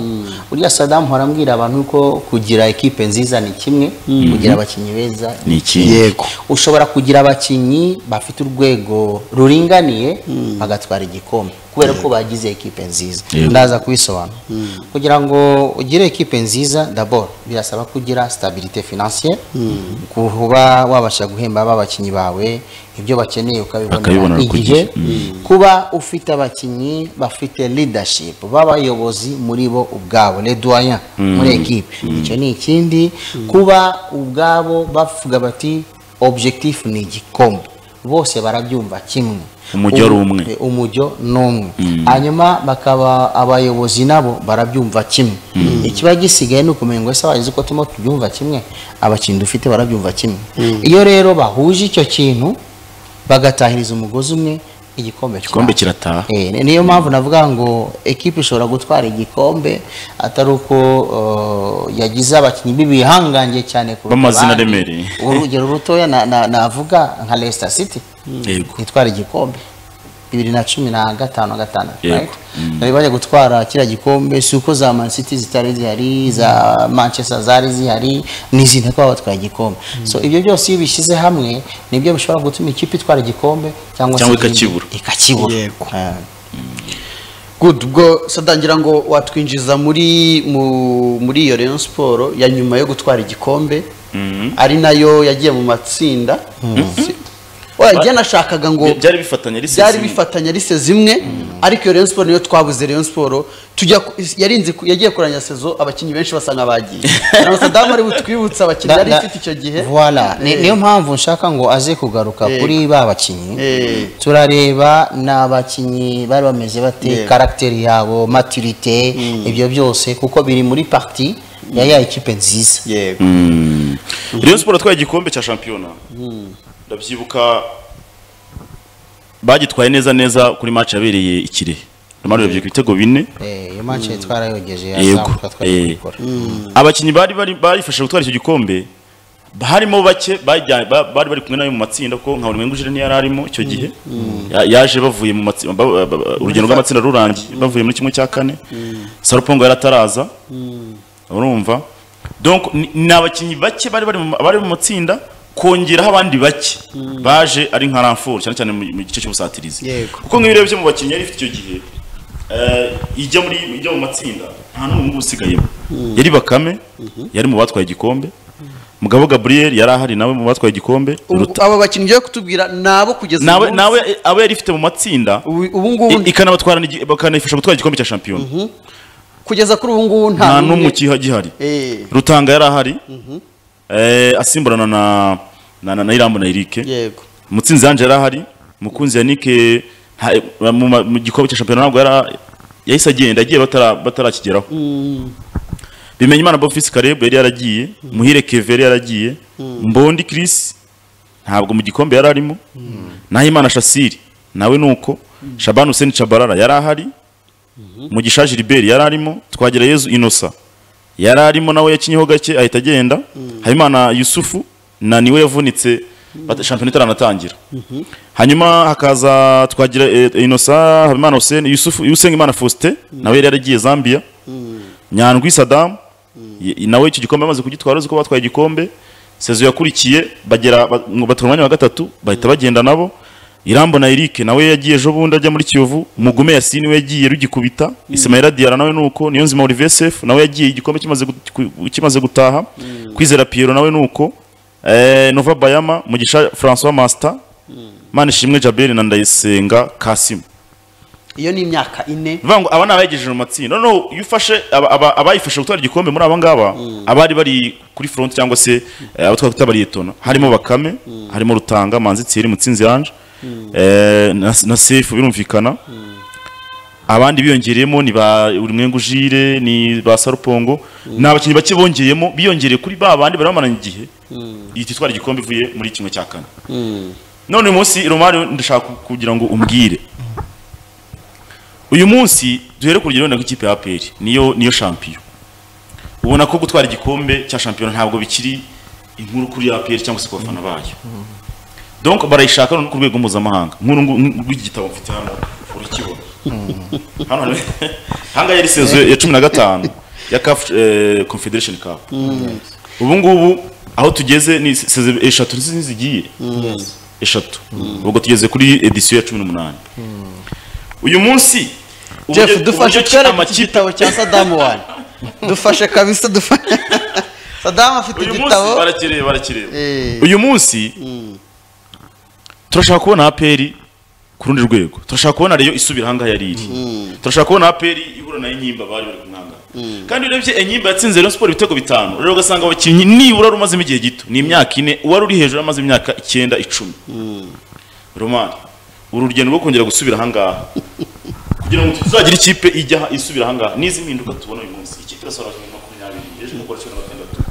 S5: burya sadamu arambwira abantu ko kugira ekipe nziza ni kimwe kugira abakinnyi beza
S6: Ni ikindi.
S5: yego ushobora kugira abakinnyi bafite urwego ruringaniye bagatwara igikombe kubera ko bagize ekipe nziza
S6: Yego.
S5: ndaza kubisobanura kugira ngo ugire ekipe nziza daboro birasaba kugira stabilite financiere kuba wabasha guhemba b'abakinnyi bawe ibyo bakeneye ukabibonera
S6: Bakabibonera ku
S5: igihe
S6: gihe.
S5: kuba ufite abakinnyi bafite leadership b'abayobozi muri bo ubwabo les doyens muri ekipe icyo ni ikindi kuba ubwabo bavuga bati objectif ni igikombe bose barabyumva kimwe
S6: Umujyo ari
S5: Umu-
S6: umwe.
S5: e, umujyo ni umwe hanyuma bakaba abayobozi nabo barabyumva kimwe ikiba gisigaye ni ukumenya ngo ese wagize uko turimo tubyumva kimwe abakinnyi dufite barabyumva kimwe iyo rero bahuje icyo kintu bagatahiriza umugozi umwe igikombe
S6: igikombe
S5: kiraba.
S6: kirataha
S5: Eh, ni- niyo mpamvu navuga ngo ekipe ishobora gutwara igikombe atari uko uh, yagize abakinnyi b'ibihangange cyane kuruta
S6: B'amazina
S5: abandi.
S6: aremereye.
S5: urugero rutoya na- na- navuga nka Leicester City
S6: Yego.
S5: itwara igikombe bibiri na cumi na gatanu na gatandatu
S6: Yego.
S5: right? bari bajya gutwara kiriya gikombe si uko za Man City zitari zihari za Manchester zari zihari n'izindi kuba batwaye igikombe so ibyo byose iyo bishyize hamwe nibyo bishobora gutuma ikipe itwara igikombe cyangwa se
S6: Cyangwa
S5: izindi-
S6: ikakibura.
S5: ikakibura
S3: Yego.
S5: Ah.
S3: good ubwo sadangira ngo watwinjiza muri mu- muri iyo Rayon Sport ya nyuma yo gutwara igikombe ari nayo yagiye mu matsinda Si- oya njye nashakaga ngo
S2: Byari bifatanye ari
S3: byari
S2: sesimi.
S3: bifatanya ari se zimwe ariko iyo Rayon Sport niyo twabuze Rayon Sport tujya ku- yarinze ku- yagiye kuranya sezo abakinnyi benshi basa nk'abagiye na Saddam ari butwibutse abakinnyi yari
S5: Da- da-
S3: ifite icyo gihe
S5: Voilà. Ni-
S3: Eh.
S5: niyo mpamvu nshaka ngo aze kugaruka
S3: Yego.
S5: kuri ba bakinnyi
S3: Eh.
S5: turareba ni abakinnyi bari bameze bate
S3: Yego.
S5: karagiteri yabo maturite ibyo byose kuko biri muri parti ya ya ekipe nziza
S3: yego
S2: Rayon Sport yatwaye igikombe cya shampiyona ndabyibuka bagitwaye neza neza kuri match yabereye i Kirehe Lamar yabyibuka ibitego bine
S5: Eh, iyo match twarayogeje
S2: yego
S5: yazamuka twari
S2: eh.
S5: kubikora
S2: abakinnyi bari bari barifashe gutwara icyo gikombe harimo bake bajya- ba- bari bari kumwe nayo mu matsinda kuko nka buri mwengujire ntiyari arimo icyo gihe Ya- yaje bavuye mu matsinda ba- ba- ba- urugendo rw'amatsinda rurangiye bavuye muri kimwe cya kane sarupongo yarataraza urumva donc ni- ni abakinnyi bake bari bari mu- bari mu matsinda kongeraho abandi bake baje ari nka ranfort cyane cyane mu mu gice cy'ubusatirizi
S3: Yego.
S2: kuko nk'iyo urebye mu bakinnyi yari ifite icyo gihe eh, ijya muri ijya mu matsinda nta n'umwe mubi usigayemo yari bakame yari mu batwaye igikombe mugabo gabriel yari ahari nawe mu batwaye igikombe
S3: Ubu-
S2: Ruta-
S3: aba bakinnyi ugiye kutubwira ni abo kugeza
S2: nawe
S3: uyu munsi.
S2: nawe abo yari ifite mu matsinda
S3: Ubu- ubu ngubu
S2: i- ikanabatwara n'igi- bakanayifasha gutwara igikombe cya shampiyona
S3: kugeza kuri ubu ngubu
S2: nta
S3: nta
S2: n'umwe ukiha- ugihari
S3: Eh,
S2: rutanga yari ahari eh, asimburana na na na, na irambo na erike
S3: yego
S2: mutsinzi yanje yari ahari mukunzi yanike nta- mu ma- mu gikombe cya shampiyona ntabwo yari yahise agenda agiye batara- batarakigeraho bimenya imana bofisi kareb yari yaragiye muhire keve yari yaragiye mbondi kirisi ntabwo mu gikombe yari arimo naho imana shasiri nawe nuko shabani huseni cabarara yari ahari mugisha gilbert yari arimo twagira yezu inosa yari arimo nawe yakinyeho gake ahita agenda habimana yusufu na niwe yavunitse bata- shampiyona itaratangira hanyuma hakaza twagira eh, inosa habimana huseni yusufu usenga imana faustin nawe yari yaragiye zambia nyandwi sadamu ye- nawe icyo gikombe amaze kugitwara uzi ko batwaye igikombe sezo yakurikiye bagera ba- ngo batwara umwanya wa gatatu bahita bagenda nabo irambo na erike nawe yagiye ejo bundi ajya muri kiyovu mugume yasini we yagiye rugikubita ismaila diara nawe nuko niyo nzima olivier sef nawe yagiye igikombe kimaze gut- ku- kimaze gutaha kwizera piero nawe nuko eh, nova bayama mugisha francois master manishimwe jaberi na ndayisenga kasimu
S3: iyo ni imyaka ine
S2: bivuga ngo aba ni abayigejeje mu matsinda noneho iyo ufashe aba- aba- abayifashe gutwara igikombe muri aba ngaba abari bari kuri front cyangwa se eh, abo twari tutabariyetona harimo bakame harimo rutanga manzi tsiri mutsinzi yanje eh, na na sefu birumvikana abandi biyongereyemo ni ba urimwengu jire ni ba sarupongo ni abakinnyi bake bongeyemo biyongereye kuri ba bandi bari bamaranye igihe ihita itwara igikombe ivuye muri kimwe cya kane none uyu munsi romari ndashaka kugira ngo umbwire uyu munsi duhere ku rugero wenda nk'ikipe ya APR niyo niyo shampiyona ubona ko gutwara igikombe cya shampiyona ntabwo bikiri inkuru kuri APR cyangwa se ku bafana bayo donc barayishaka no ku rwego mpuzamahanga nk'uru ngu- ngu- rw'iki gitabo mfite hano urakibona hano hari- hanga yari sezo ya cumi na gatanu ya CAF eh, Confederation Cup ubu ngubu aho tugeze ni sezo eshatu nizo zigiye eshatu ubwo tugeze kuri edisiyo ya cumi n'umunani uyu munsi
S3: jeff
S2: uburyo-
S3: dufashe
S2: uburyo
S3: twereke iki
S2: amakipe-
S3: gitabo cya sadamu wani dufashe kabisa dufashe sadamu afite
S2: uyu munsi
S3: igitabo
S2: barakireba barakireba
S3: Eh.
S2: uyu munsi turashaka kubona aperi ku rundi rwego turashaka kubona reyo isubira ahangaha yari iri turashaka kubona aperi ihura na enyimba bari bari kumwanga kandi iyo urebye enyimba yatsinze rayon siporo ibitego bitanu rero ugasanga abakinnyi nibura wari umazemo igihe gito ni imyaka ine uwari uri hejuru amaze imyaka icyenda icumi romani uru rugendo rwo kongera gusubira ahangaha kugira ngo tuzagire ikipe ijya isubira ahangaha n'izi mpinduka tubona uyu munsi ikipe irasohora muri makumyabiri ejo mukora cumi na gatandatu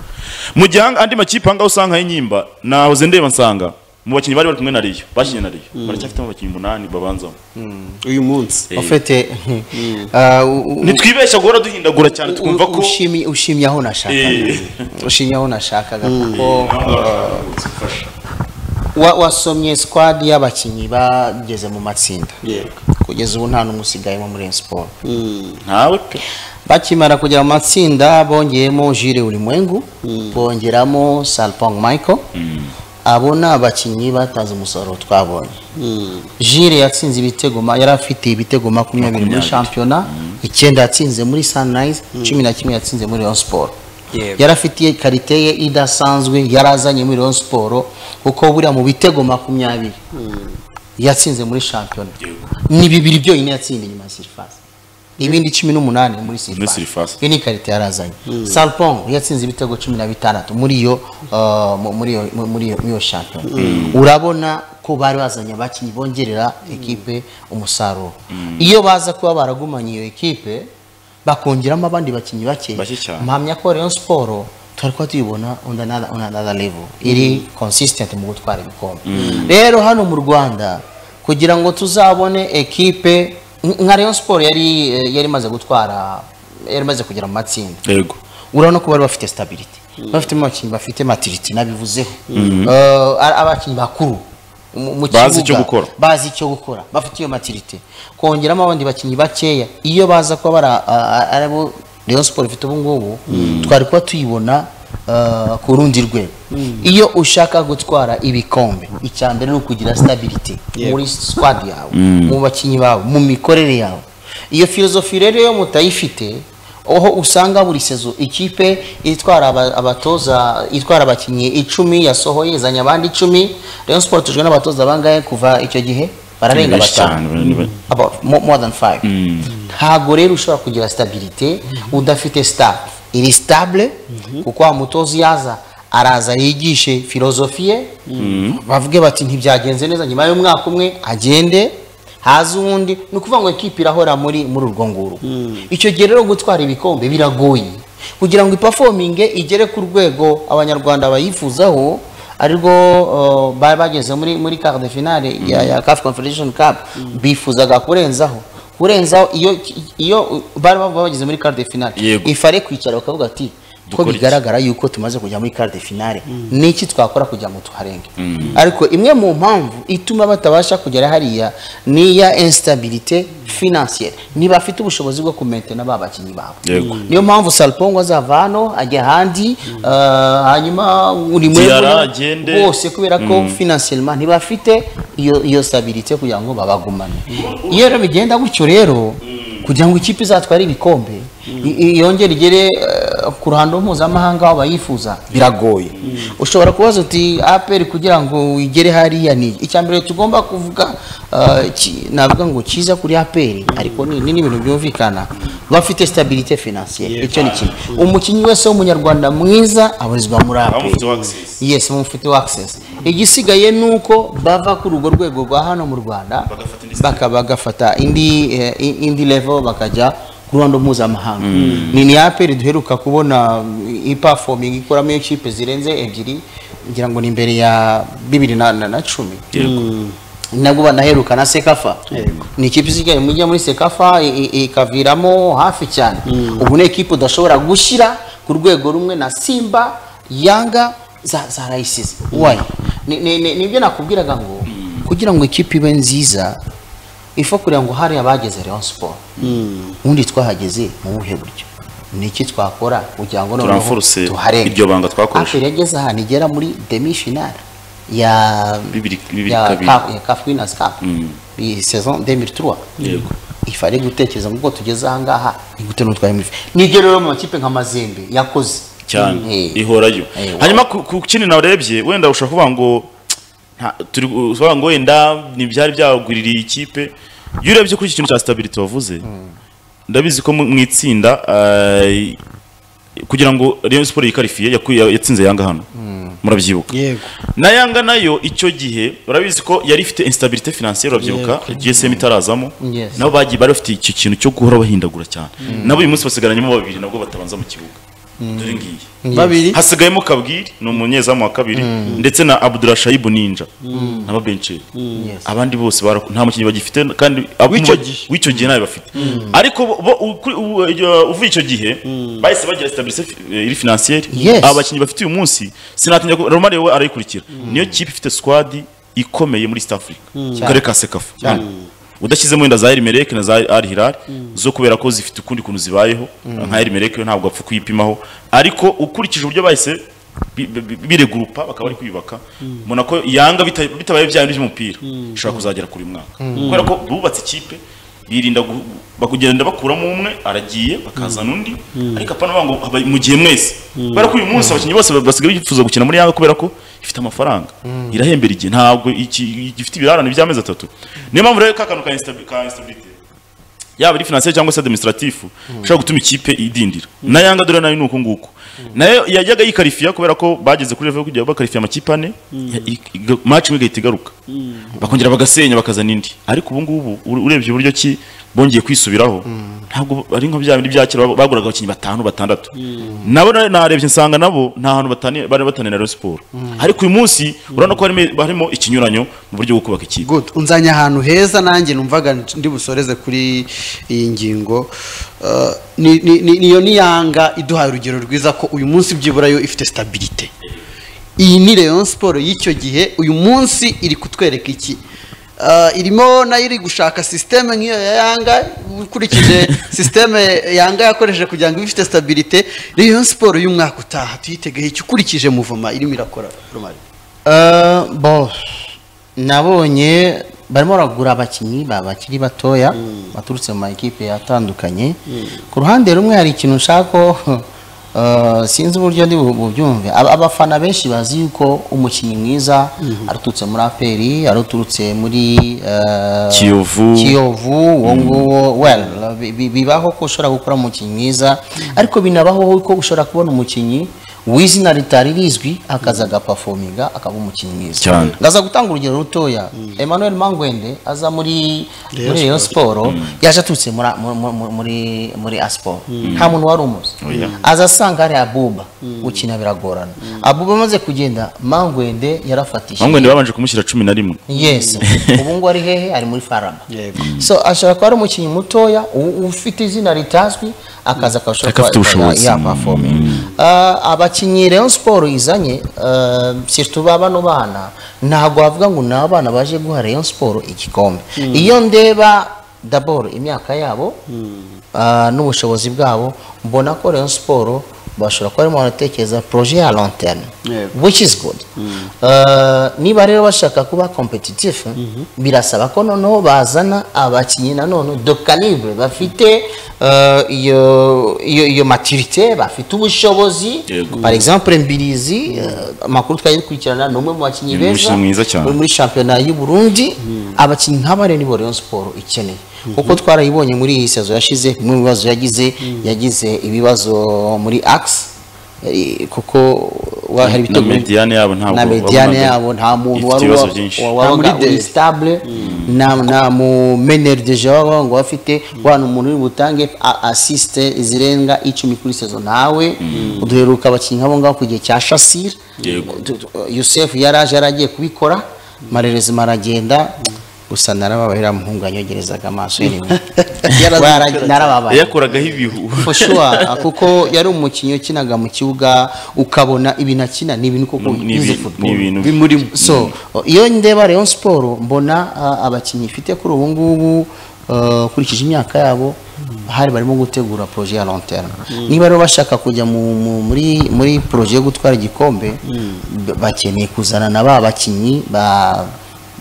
S2: mu gihe andi makipe ahangaha usanga y'inyimba nahoze ndeba nsanga mu bakinnyi bari bari kumwe na Rayon bakinnye na Rayon baracyafitemo abakinnyi umunani babanzamo
S3: uyu munsi
S2: Eh,
S5: ufite ah, u- u-
S2: ntitwibeshya guhora duhindagura cyane
S5: u-
S2: twumva ko
S5: ushimi- ushimye aho nashakaga
S2: Eh.
S5: ushimye aho nashakaga kuko
S2: Aho ngaho haragarutse, fasha.
S5: wa- wasomye squad y'abakinnyi bageze mu matsinda
S3: yego
S5: kugeza ubu nta n'umwe usigayemo muri Rayon siporo
S2: ntawe pe
S5: bakimara kujya mu matsinda bongeyemo jire urimwengu bongeramo salpong michael abo ni abakinnyi batanze umusaruro twabonye jire yatsinze ibitego ma- yari afite ibitego makumyabiri muri
S2: Makumyabiri.
S5: shampiyona icyenda yatsinze muri sunrise cumi na kimwe yatsinze muri rayon siporo
S3: Yego.
S5: yari afitiye karite ye idasanzwe yari azanye muri rayon siporo kuko buriya mu bitego makumyabiri yatsinze muri shampiyona ni bibiri byonyine yatsinda inyuma ya sirifasi ibindi cumi n'umunani muri
S2: Sirifasi.
S5: sirifasi iyo ni ikarita yarazanye salpong yatsinze ibitego cumi na bitandatu muri iyo uh, mu- muri iyo- mu- muri iyo- muri iyo shampiyona urabona ko bari bazanye abakinnyi bongerera ekipe umusaruro iyo baza kuba baragumanye iyo ekipe bakongeramo abandi bakinnyi bake
S2: Bake cyane.
S5: mpamya ko Rayon Sport twari kuba tuyibona on another, on another level iri consistent mu gutwara ibikombe rero hano mu Rwanda kugira ngo tuzabone ekipe nka Rayon Sport yari yari imaze gutwara yari imaze kugera mu matsinda
S2: yego
S5: urabona ko bari bafite stability bafitemo abakinnyi bafite maturity nabivuzeho Eh, ari abakinnyi bakuru mu- mu
S2: Bazi
S5: kibuga,
S2: icyo gukora.
S5: bazi icyo gukora bafite iyo maturity kongeramo abandi bakinnyi bakeya iyo baza kuba bari a- a- aribo Rayon Sport ifite ubu ngubu twari kuba tuyibona ah, ku rundi rwego iyo ushaka gutwara ibikombe icya mbere ni ukugira sitabiriti
S3: Yego.
S5: muri squad yawe mu bakinnyi bawe mu mikorere yawe iyo filozofi rero iyo mutayifite aho usanga buri sezo ikipe itwara aba- abatoza itwara abakinnyi icumi yasohoye izanye abandi icumi Rayon Sport tujwe n'abatoza bangahe kuva icyo gihe bararenga batanu about mo- more than five ntago rero ushobora kugira stabilite udafite staff iri stable kuko wa mutozi yaza araza yigishe filozofi ye bavuge bati ntibyagenze neza nyuma y'umwaka umwe agende haza uwundi ni ukuvuga ngo ekipi irahora muri muri urwo nguru icyo gihe rero gutwara ibikombe biragoye kugira ngo ipafominge igere ku rwego abanyarwanda bayifuzaho arirwo uh, bari bageze muri muri quart de finale ya, ya CAF Confederation Cup bifuzaga kurenzaho kurenzaho iyo iyo uh, bari bava bageze muri quart de finale
S2: Yego.
S5: ifare kwicara bakavuga ati ko
S2: Dukore iki?"
S5: bigaragara yuko tumaze kujya muri quart de finale niki twakora kugira ngo tuharenge ariko imwe mu mpamvu ituma batabasha kugera hariya ni iya instabilité financière niba afite ubushobozi bwo kumentena ba bakinnyi babo
S2: Yego.
S5: niyo mpamvu Salpongo azava hano ajya ahandi uh, hanyuma uri
S2: Diarra
S5: mwebwe
S2: agende.
S5: bose kubera ko finansiyelema ntibafite iyo iyo stabilite kugira ngo babagumane iyo rero bigenda gutyo rero kugira ngo ikipe izatware ibikombe i- i- yongere igere eh, ku ruhando mpuzamahanga aho bayifuza biragoye ushobora kubaza uti aperi kugira ngo igere hariya ni iki?" icya mbere tugomba kuvuga eh, ki- navuga ngo kiza kuri aperi ariko ni ni n'ibintu byumvikana bafite stabilite finansiyeri icyo ni kimwe umukinnyi wese w'umunyarwanda mwiza abarizwa muri
S2: Baba
S5: aperi
S2: mufite access.
S5: yes mufiteho access igisigaye ni uko bava kuri urwo rwego rwa hano mu rwanda
S2: Bagafata indi
S5: baka bagafata indi eh, i- indi level bakajya ku ruhando mpuzamahanga ni ni aperi duheruka kubona ipafomingi ikoramo ikipe zirenze ebyiri ngira ngo ni imbere ya bibiri na, na, na cumi nabwo banaheruka na sekafa ni ikipe isigaye mujya muri sekafa i- i- ikaviramo hafi cyane ubu ni ekipe udashobora gushyira ku rwego rumwe na simba yanga za, za rayisize wayi Ni- ni- ni- nibyo nakubwiraga ngo kugira ngo ikipe ibe nziza ifa kureba ngo hari abageze Rayon Sport ubundi twahageze mu buhe buryo ni iki twakora kugira ngo noneho
S2: Turanforce
S5: tuharenge
S2: iryo banga twakoresha.
S5: Aperi yageze ahantu igera muri demi finale ya
S2: Bibiri- bibiri
S5: ya
S2: kabiri.
S5: CAF ya CAF Winners Cup
S2: Mm.
S5: iyi saison 2003
S2: Yego.
S5: ifare gutekereza ngo ubwo tugeze aha ngaha ni gute n'utwaye muri nibyo rero mu makipe nka Mazembe yakoze
S2: cyane
S5: Eh,
S2: ihorayo
S5: Eh, wa-
S2: hanyuma ku ku kindi narebye wenda ushobora kuvuga ngo nta- turi ushobora ngo wenda ntibyari byagwiririye ikipe iyo urebye kuri iki kintu cya stability wavuze ndabizi ko mu mu itsinda eh, kugira ngo Rayon Sport yikarifiye yakuye- yatsinze Yanga hano murabyibuka
S3: yego
S2: na Yanga nayo icyo gihe urabizi ko yari ifite instabilité financière urabyibuka GSM itarazamo
S5: Yes.
S2: nabo bagiye bari bafite icyo kintu cyo guhora bahindagura cyane nabo uyu munsi basigaranyemo babiri nabwo batabanza mu kibuga dore ngiyi
S3: babiri
S2: hasigayemo kabwiri ni umunyezamu wa kabiri ndetse na abdurashayibu ninja naba bencheri
S5: Yes.
S2: abandi bose barako- nta mukinnyi bagifite kandi ab-
S3: W'icyo
S2: mu-
S3: gihe.
S2: w'icyo gihe nawe bafite ariko bo- bo- u- kuri- u- uh, uvuye icyo gihe bahise bagira stabilité fi- eh, iri financière
S5: Yes.
S2: aba bakinnyi bafite uyu munsi sinatinya ko Romario we arayikurikira niyo kipe ifite squad ikomeye muri East Africa Ku karere ka Sekafa Hano. udashyizemo wenda za El Merreikh na za Al Hilal zo kubera ko zifite ukundi kuntu zibayeho nka El Merreikh yo ntabwo apfa kuyipimaho ariko ukurikije uburyo bahise bi- bi- bi- biregurupa bakaba bari kwiyubaka mbona ko yanga bita- bitabaye bya bindi by'umupira ishobora kuzagera kuri uyu mwaka kubera ko bubatse ikipe birinda gu- bakugenda bakuramo umwe aragiye bakazana undi ariko apana bavuga ngo aba- mu gihe mwese kubera ko uyu munsi abakinnyi bose ba- basigaye bifuza gukina muri yanga kubera ko ifite amafaranga irahembera igihe ntabwo iki- gifite ibirarane by'amezi atatu niyo mpamvu rero ka kantu ka instabi- ka instability yaba ari financier cyangwa se administratifu ushobora gutuma ikipe idindira na yanga dore nayo ni uku nguku nayo yajyaga yikarifiya kubera ko bageze kuri level yo kujya bakarifiya amakipe ane ya- i- iga- match imwe igahita igaruka bakongera bagasenya bakazana indi ariko ubu ngubu ure- urebye uburyo ki bongeye kwisubiraho ntabwo ari nka bya bindi bya kera bag- baguraga abakinnyi batanu batandatu nabo na- narebye nsanga nabo nta hantu batani- bari bataniye na Rayon Sport ariko uyu munsi urabona ko harimo- harimo ikinyuranyo mu buryo bwo kubaka ikipe
S3: good unzanye ahantu heza nanjye numvaga ndi busoreze kuri iyi ngingo Uh, ni- ni- ni- niyo niyanga iduhaye urugero rwiza ko uyu munsi byibura yo ifite stabilite iyi ni Rayon Sport y'icyo gihe uyu munsi iri kutwereka iki Ah, irimo nayo iri gushaka sisiteme nk'iyo ya yanga ukurikije sisiteme yanga yakoresheje kugira ngo ibe ifite stabilite Rayon siporo y'umwaka utaha tuyitegeho iki ukurikije muvoma irimo irakora Romari
S5: Eh, bo nabonye barimo baragura abakinnyi ba- bakiri batoya baturutse mu makipe atandukanye ku ruhande rumwe hari ikintu nshaka ko eh, sinzi uburyo ndi bu- bubyumve Aba- abafana benshi bazi yuko umukinnyi mwiza aruturutse muri aperi aruturutse muri eh,
S2: Kiyovu.
S5: kiyovu uwo nguwo well bi- bi- bibaho ko ushobora gukora umukinnyi mwiza ariko binabaho ko ushobora kubona umukinnyi w'izina ritari rizwi akaza agapafominga akaba umukinnyi mwiza
S2: Cyane.
S5: ndaza gutanga urugero rutoya emmanuel mangwende aza muri muri rayon siporo yaje aturutse muri a- mu- mu- mu- muri muri asiporo nta muntu wari umuzi aza asanga hari abuba gukina biragorana abuba amaze kugenda mangwende yarafatishije
S2: bamwe babanje kumushyira cumi na rimwe
S5: yes ubu ngubu ari hehe ari muri farama
S3: Yego.
S5: so ashobora kuba ari umukinnyi mutoya u- ufite izina ritazwi akaza akabasha
S2: Ariko afite ubushobozi.
S5: yapafome abakinnyi Rayon Sport izanye ah, surtout ba bano bana ntabwo wavuga ngo ni abana baje guha Rayon Sport igikombe iyo ndeba daboro imyaka yabo ah, n'ubushobozi bwabo mbona ko Rayon Sport bashobora kuba barimo baratekereza projet ya long term
S3: Yego.
S5: which is good Eh, niba rero bashaka kuba competitive birasaba ko noneho bazana abakinnyi nanone de calibre bafite eh, iyo iyo iyo maturité bafite ubushobozi
S2: Yego.
S5: par exemple Mbirizi eh, amakuru twari dukurikirana ni umwe mu bakinnyi
S2: Ni
S5: beza
S2: umukinnyi mwiza cyane.
S5: uri muri shampiyona y'u Burundi abakinnyi nk'aba rero nibo Rayon Sport ikeneye kuko twarayibonye muri iyi sezo yashize bimwe mu bibazo yagize yagize ibibazo muri axe eh, kuko wa- hari
S2: na
S5: ibitego
S2: mediyane yabo ntabwo
S5: na mediane
S2: wabonaga
S5: yabo nta muntu
S2: ifite
S5: wari
S2: ibibazo
S5: wa-
S2: byinshi
S5: wa-
S3: Nta muri
S5: wabaga
S3: de-
S5: uri stable na na mu meneri de jeu wabaga ngo afite wana umuntu uri butange a- assiste zirenga icumi kuri sezo nawe duheruka abakinnyi nk'abo ngabo ku gihe cya Shassir
S2: Yego.
S5: Tu- tu- Youssef yaraje yaragiye kubikora marerezima aragenda gusa narababaye uriya muhungu yanyogerezaga amaso yewe. Wara- narababaye
S2: yakoragaho ibihu
S5: for sure kuko yari umukinnyi ukinaga mu kibuga ukabona ibintu akina ni ibintu koko
S2: Ni
S5: bize
S2: ibi- ni ibintu
S5: football so iyo ndeba Rayon Sport mbona ah, abakinnyi ifite kuri ubu ngubu ah, ukurikije imyaka yabo hari barimo gutegura projet ya long terme niba rero bashaka kujya mu- mu- muri muri projet yo gutwara igikombe b- bakeneye kuzana na ba bakinnyi ba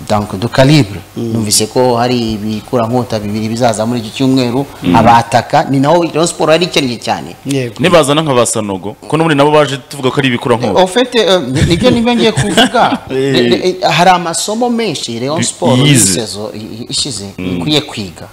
S5: donc du calibre numvise ko hari ibikurankota bibiri bizaza muri iki cyumweru abataka ni naho Rayon Sport yari ikennye cyane
S3: yego
S2: nibazana nka ba sanogo ko n'ubundi nabo baje tuvuga ko ari ibikurankota
S5: En fait, euh, nibyo nibyo ngiye kuvuga Eh, eh, hari amasomo menshi Rayon Sport
S2: Yize.
S5: y'isezo ishize ikwiye kwiga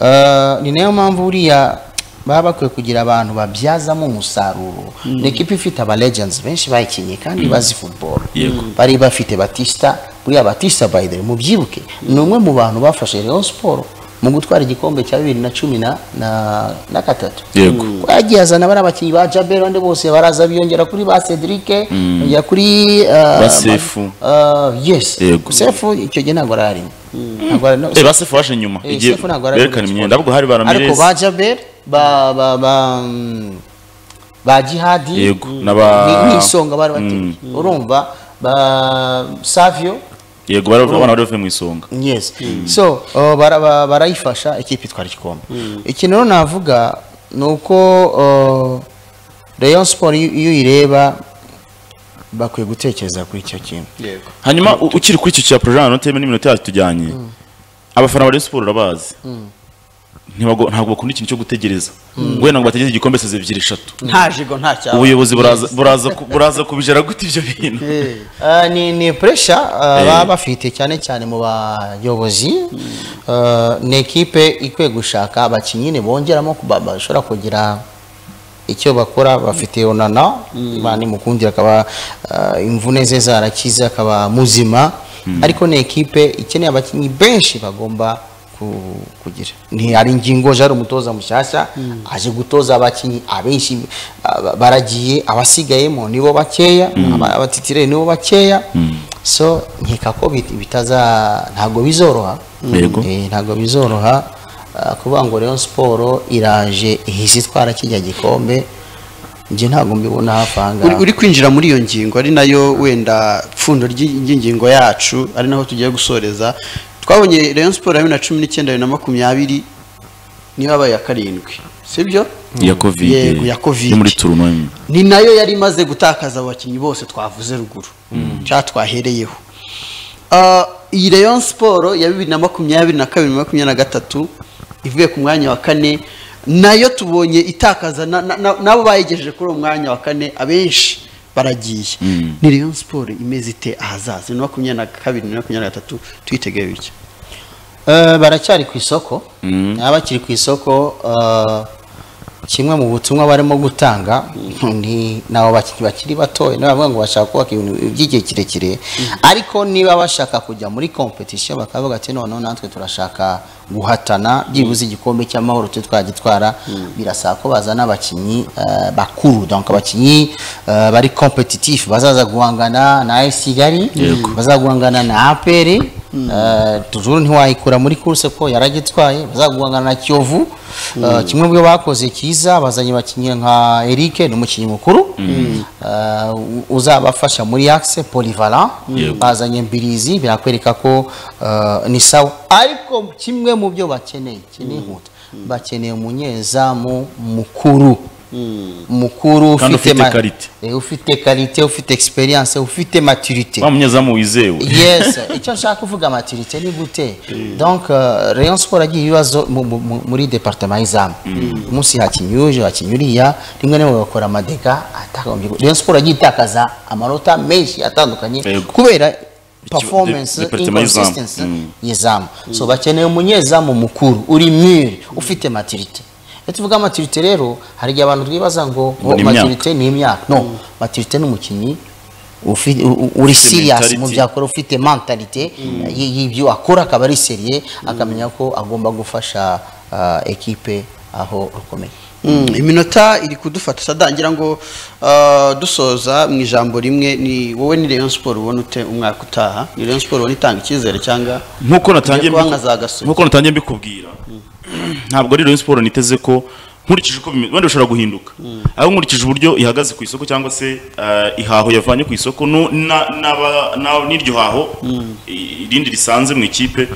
S5: Eh, ni nayo mpamvu buriya baba bakwiye kugira abantu babyazamo umusaruro ni ekipa ifite aba legends benshi bayikinnye kandi bazi football
S2: Yego.
S5: bari bafite batista buriya batista by the way mubyibuke ni umwe mu bantu bafashe Rayon Sport mu gutwara igikombe cya bibiri na cumi na na- na gatatu
S2: Yego.
S5: ko yagiye azana bariya bakinnyi ba Jabel abandi bose baraza biyongera kuri ba Cedric bongera kuri uh,
S2: Ba Sefu.
S5: uh, yes
S2: Yego.
S5: Sefu icyo gihe ntabwo ararimo ntabwo ari no-
S2: Eh, ba sefu waje nyuma
S5: Eh,
S2: igihe
S5: Sefu ntabwo arari
S2: berekana
S5: muri
S2: imyenda
S5: siporo.
S2: ahubwo hari ba
S5: ariko ba
S2: ramirez
S5: Jabel ba ba ba mm, ba Jihadi
S2: Yego, na ba-
S5: ni- ni isonga bari bateye urumva ba Savio
S2: yego baravuga abana bari bavuye mu isonga
S5: yes so uh, bara- ba- barayifasha ikipe itwara igikombe ikintu rero navuga ni uko uh, Rayon Sport iyo iyo uyireba bakwiye gutekereza kuri icyo kintu
S3: yego
S2: hanyuma u- ukiri kuri icyo cya porojana noteme n'iminota yacu tujyanye abafana ba Rayon Sport urabazi Ntibago- ntabwo bakunda ikintu cyo gutegereza ngo wenda ngo bategereze igikombe seze ebyiri eshatu
S3: nta jigo nta cyaba
S2: ubuyobozi buraza buraza ku- buraza kubijara gute ibyo bintu
S5: Uh, ni ni pressure uh,
S2: Eh.
S5: baba bafite cyane cyane mu bayobozi Uh, ni ekipe ikwiye gushaka abakinnyi ni bongeramo ku- ba- bashobora kugira icyo bakora bafite onana imana imukundira akaba uh, imvune ze zarakize akaba muzima ariko ni ekipe ikeneye abakinnyi benshi bagomba ku- kugira ni hari ingingo jari umutoza mushyashya aje gutoza abakinnyi abenshi aba- baragiye abasigayemo nibo bakeya aba- abatitire nibo bakeya so nkeka ko bit- bitaza ntabwo bizoroha
S2: Yego.
S5: Eh, ntabwo bizoroha ah, kuvuga ngo Rayon Sport iraje ihise itwara kijya gikombe njye ntabwo mbibona hafi aha
S3: uri,
S5: ngaha
S3: uri kwinjira muri iyo ngingo ari nayo wenda pfundo ry'ingingo yacu ari naho tugiye gusoreza twabonye rayon siporo ya bibiri na cumi n'icyenda bibiri na makumyabiri niyo yabaye ya karindwi sibyo
S2: ya covid
S3: Yego, ya COVID.
S2: yo muri tournoi
S3: ni nayo yari imaze gutakaza abakinnyi bose twavuze ruguru cyangwa twahereyeho Ah, iyi rayon siporo ya bibiri na makumyabiri na kabiri na makumyabiri na gatatu ivuye ku mwanya wa kane nayo tubonye itakaza na- na- na- n'abo bayigejeje kuri uwo mwanya wa kane abenshi baragiye ni rayon siporo imeze ite ahazaza na makumyabiri na kabiri na makumyabiri na gatatu tuyiteguye bityo
S5: Eh, baracyari ku isoko baba bakiri ku isoko eh, kimwe mu butumwa barimo gutanga ni nabo bakinnyi bakiri batoya niba bavuga ngo bashaka kubaka ibintu by'igihe kirekire ariko niba bashaka kujya muri competition bakavuga ati noneho natwe turashaka guhatana byibuze igikombe cy'amahoro tujye twagitwara birasaba ko bazana abakinnyi eh, bakuru donc abakinnyi eh, bari competitif bazaza guhangana na AS Kigali bazaza guhangana na APR Eh, tujuru ntiwayikura muri kurse ko yaragitwaye bazaguhangana na kiyovu Eh, kimwe mu byo bakoze cyiza bazanye abakinnyi nka eric ni umukinnyi mukuru Eh, u- uzabafasha muri axe polivalent bazanye mbirizi birakwereka ko eh, ni sawa ariko kimwe mu byo bakeneye keneye inkuta bakeneye umunyezamu mukuru mukuru
S2: Kandi ufite
S5: ma-
S2: qualité.
S5: eh, ufite karite ufite experience ufite maturité
S2: wa munyezamu wizewe
S5: yes icyo nshaka kuvuga maturite ni gute donc euh, rayon sport agiye ibibazo mu- mu- mu- muri departement y'izamu umunsi hakinnye uje hakinnye uriya rimwe na rimwe bagakora amadega atagombye gu- rayon sport agiye itakaza amanota menshi atandukanye
S2: Yego.
S5: kubera performance
S2: departement y'izamu.
S5: inconsistency
S2: Mm.
S5: y'izamu so bakeneye umunyezamu mukuru uri mwiri ufite maturite iyo tuvuga maturite rero hari igihe abantu twibaza ngo
S2: Ngo ni imyaka.
S5: maturite ni imyaka no maturite ni umukinnyi ufi- u- u- uri
S2: Ufite
S5: serious mu
S2: mentality.
S5: bya akora ufite mentalite y- y'ibyo akora akaba ari seriye akamenya ko agomba gufasha ah, ekipe aho rukomeye
S3: Mm, iminota iri kudufata utadangira ngo ah, dusoza mu ijambo rimwe ni wowe ni Rayon Sport ubona ute umwaka utaha ni Rayon Sport ubona itanga icyizere cyangwa
S2: nkuko natangiye
S3: Ugiye
S2: mbiku-
S3: kuba nka za Gasogi.
S2: nkuko natangiye mbikubwira ntabwo ari Rayon Sport niteze ko nkurikije uko bimeze wenda bishobora guhinduka aho nkurikije uburyo ihagaze ku isoko cyangwa se eh, ihaho yavanye ku isoko nu- na- n'aba- na- n'iryo haho i- irindi risanze mu ikipe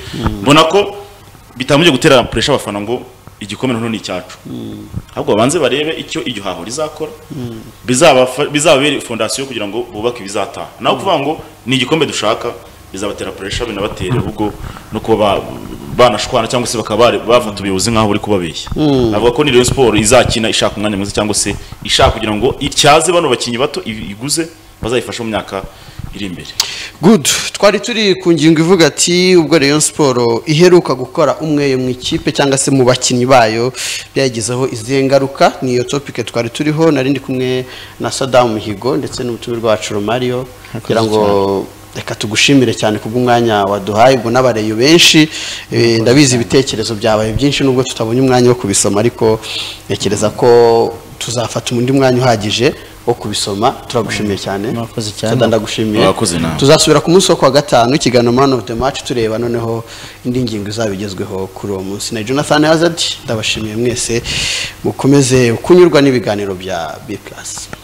S2: mbona ko bitambye gutera puresha abafana ngo igikombe noneho ni icyacu ahubwo babanze barebe icyo iryo haho rizakora bizabafa- bizababere fondasiyo kugira ngo bubake ibizataha naho kuvuga ngo ni igikombe dushaka bizabatera puresha binabatere ahubwo no kuba ba- banashwana cyangwa se bakaba bari- bafata ubuyobozi nk'aho bari kubabeshya avuga ko ni Rayon Sport izakina ishaka umwanya mwiza cyangwa se ishaka kugira ngo ityaze bano bakinnyi bato i- iguze bazayifashe mu myaka iri imbere
S3: good twari turi ku ngingo ivuga ati ubwo Rayon Sport iheruka gukora umweye mu ikipe cyangwa se mu bakinnyi bayo byayigizeho izihe ngaruka ni iyo topic twari turiho nari ndi kumwe na Saddam Muhigo ndetse n'umutumirwa wacu Romario kugira ngo reka tugushimire cyane kubw'umwanya waduhaye ubwo n'abareyo benshi eh, ndabizi ibitekerezo byabaye byinshi nubwo tutabonye umwanya wo kubisoma ariko ntekereza ko tuzafata undi mwanya uhagije wo kubisoma turagushimiye cyane
S5: Mwakoze cyane.
S3: Saddam, ndagushimiye
S2: Mwakoze nawe.
S3: tuzasubira ku munsi wo kuwa gatanu ikiganiro man of the match tureba noneho indi ngingo izaba igezweho kuri uwo munsi na jonathan hazard ndabashimiye mwese mukomeze kunyurwa n'ibiganiro bya b plus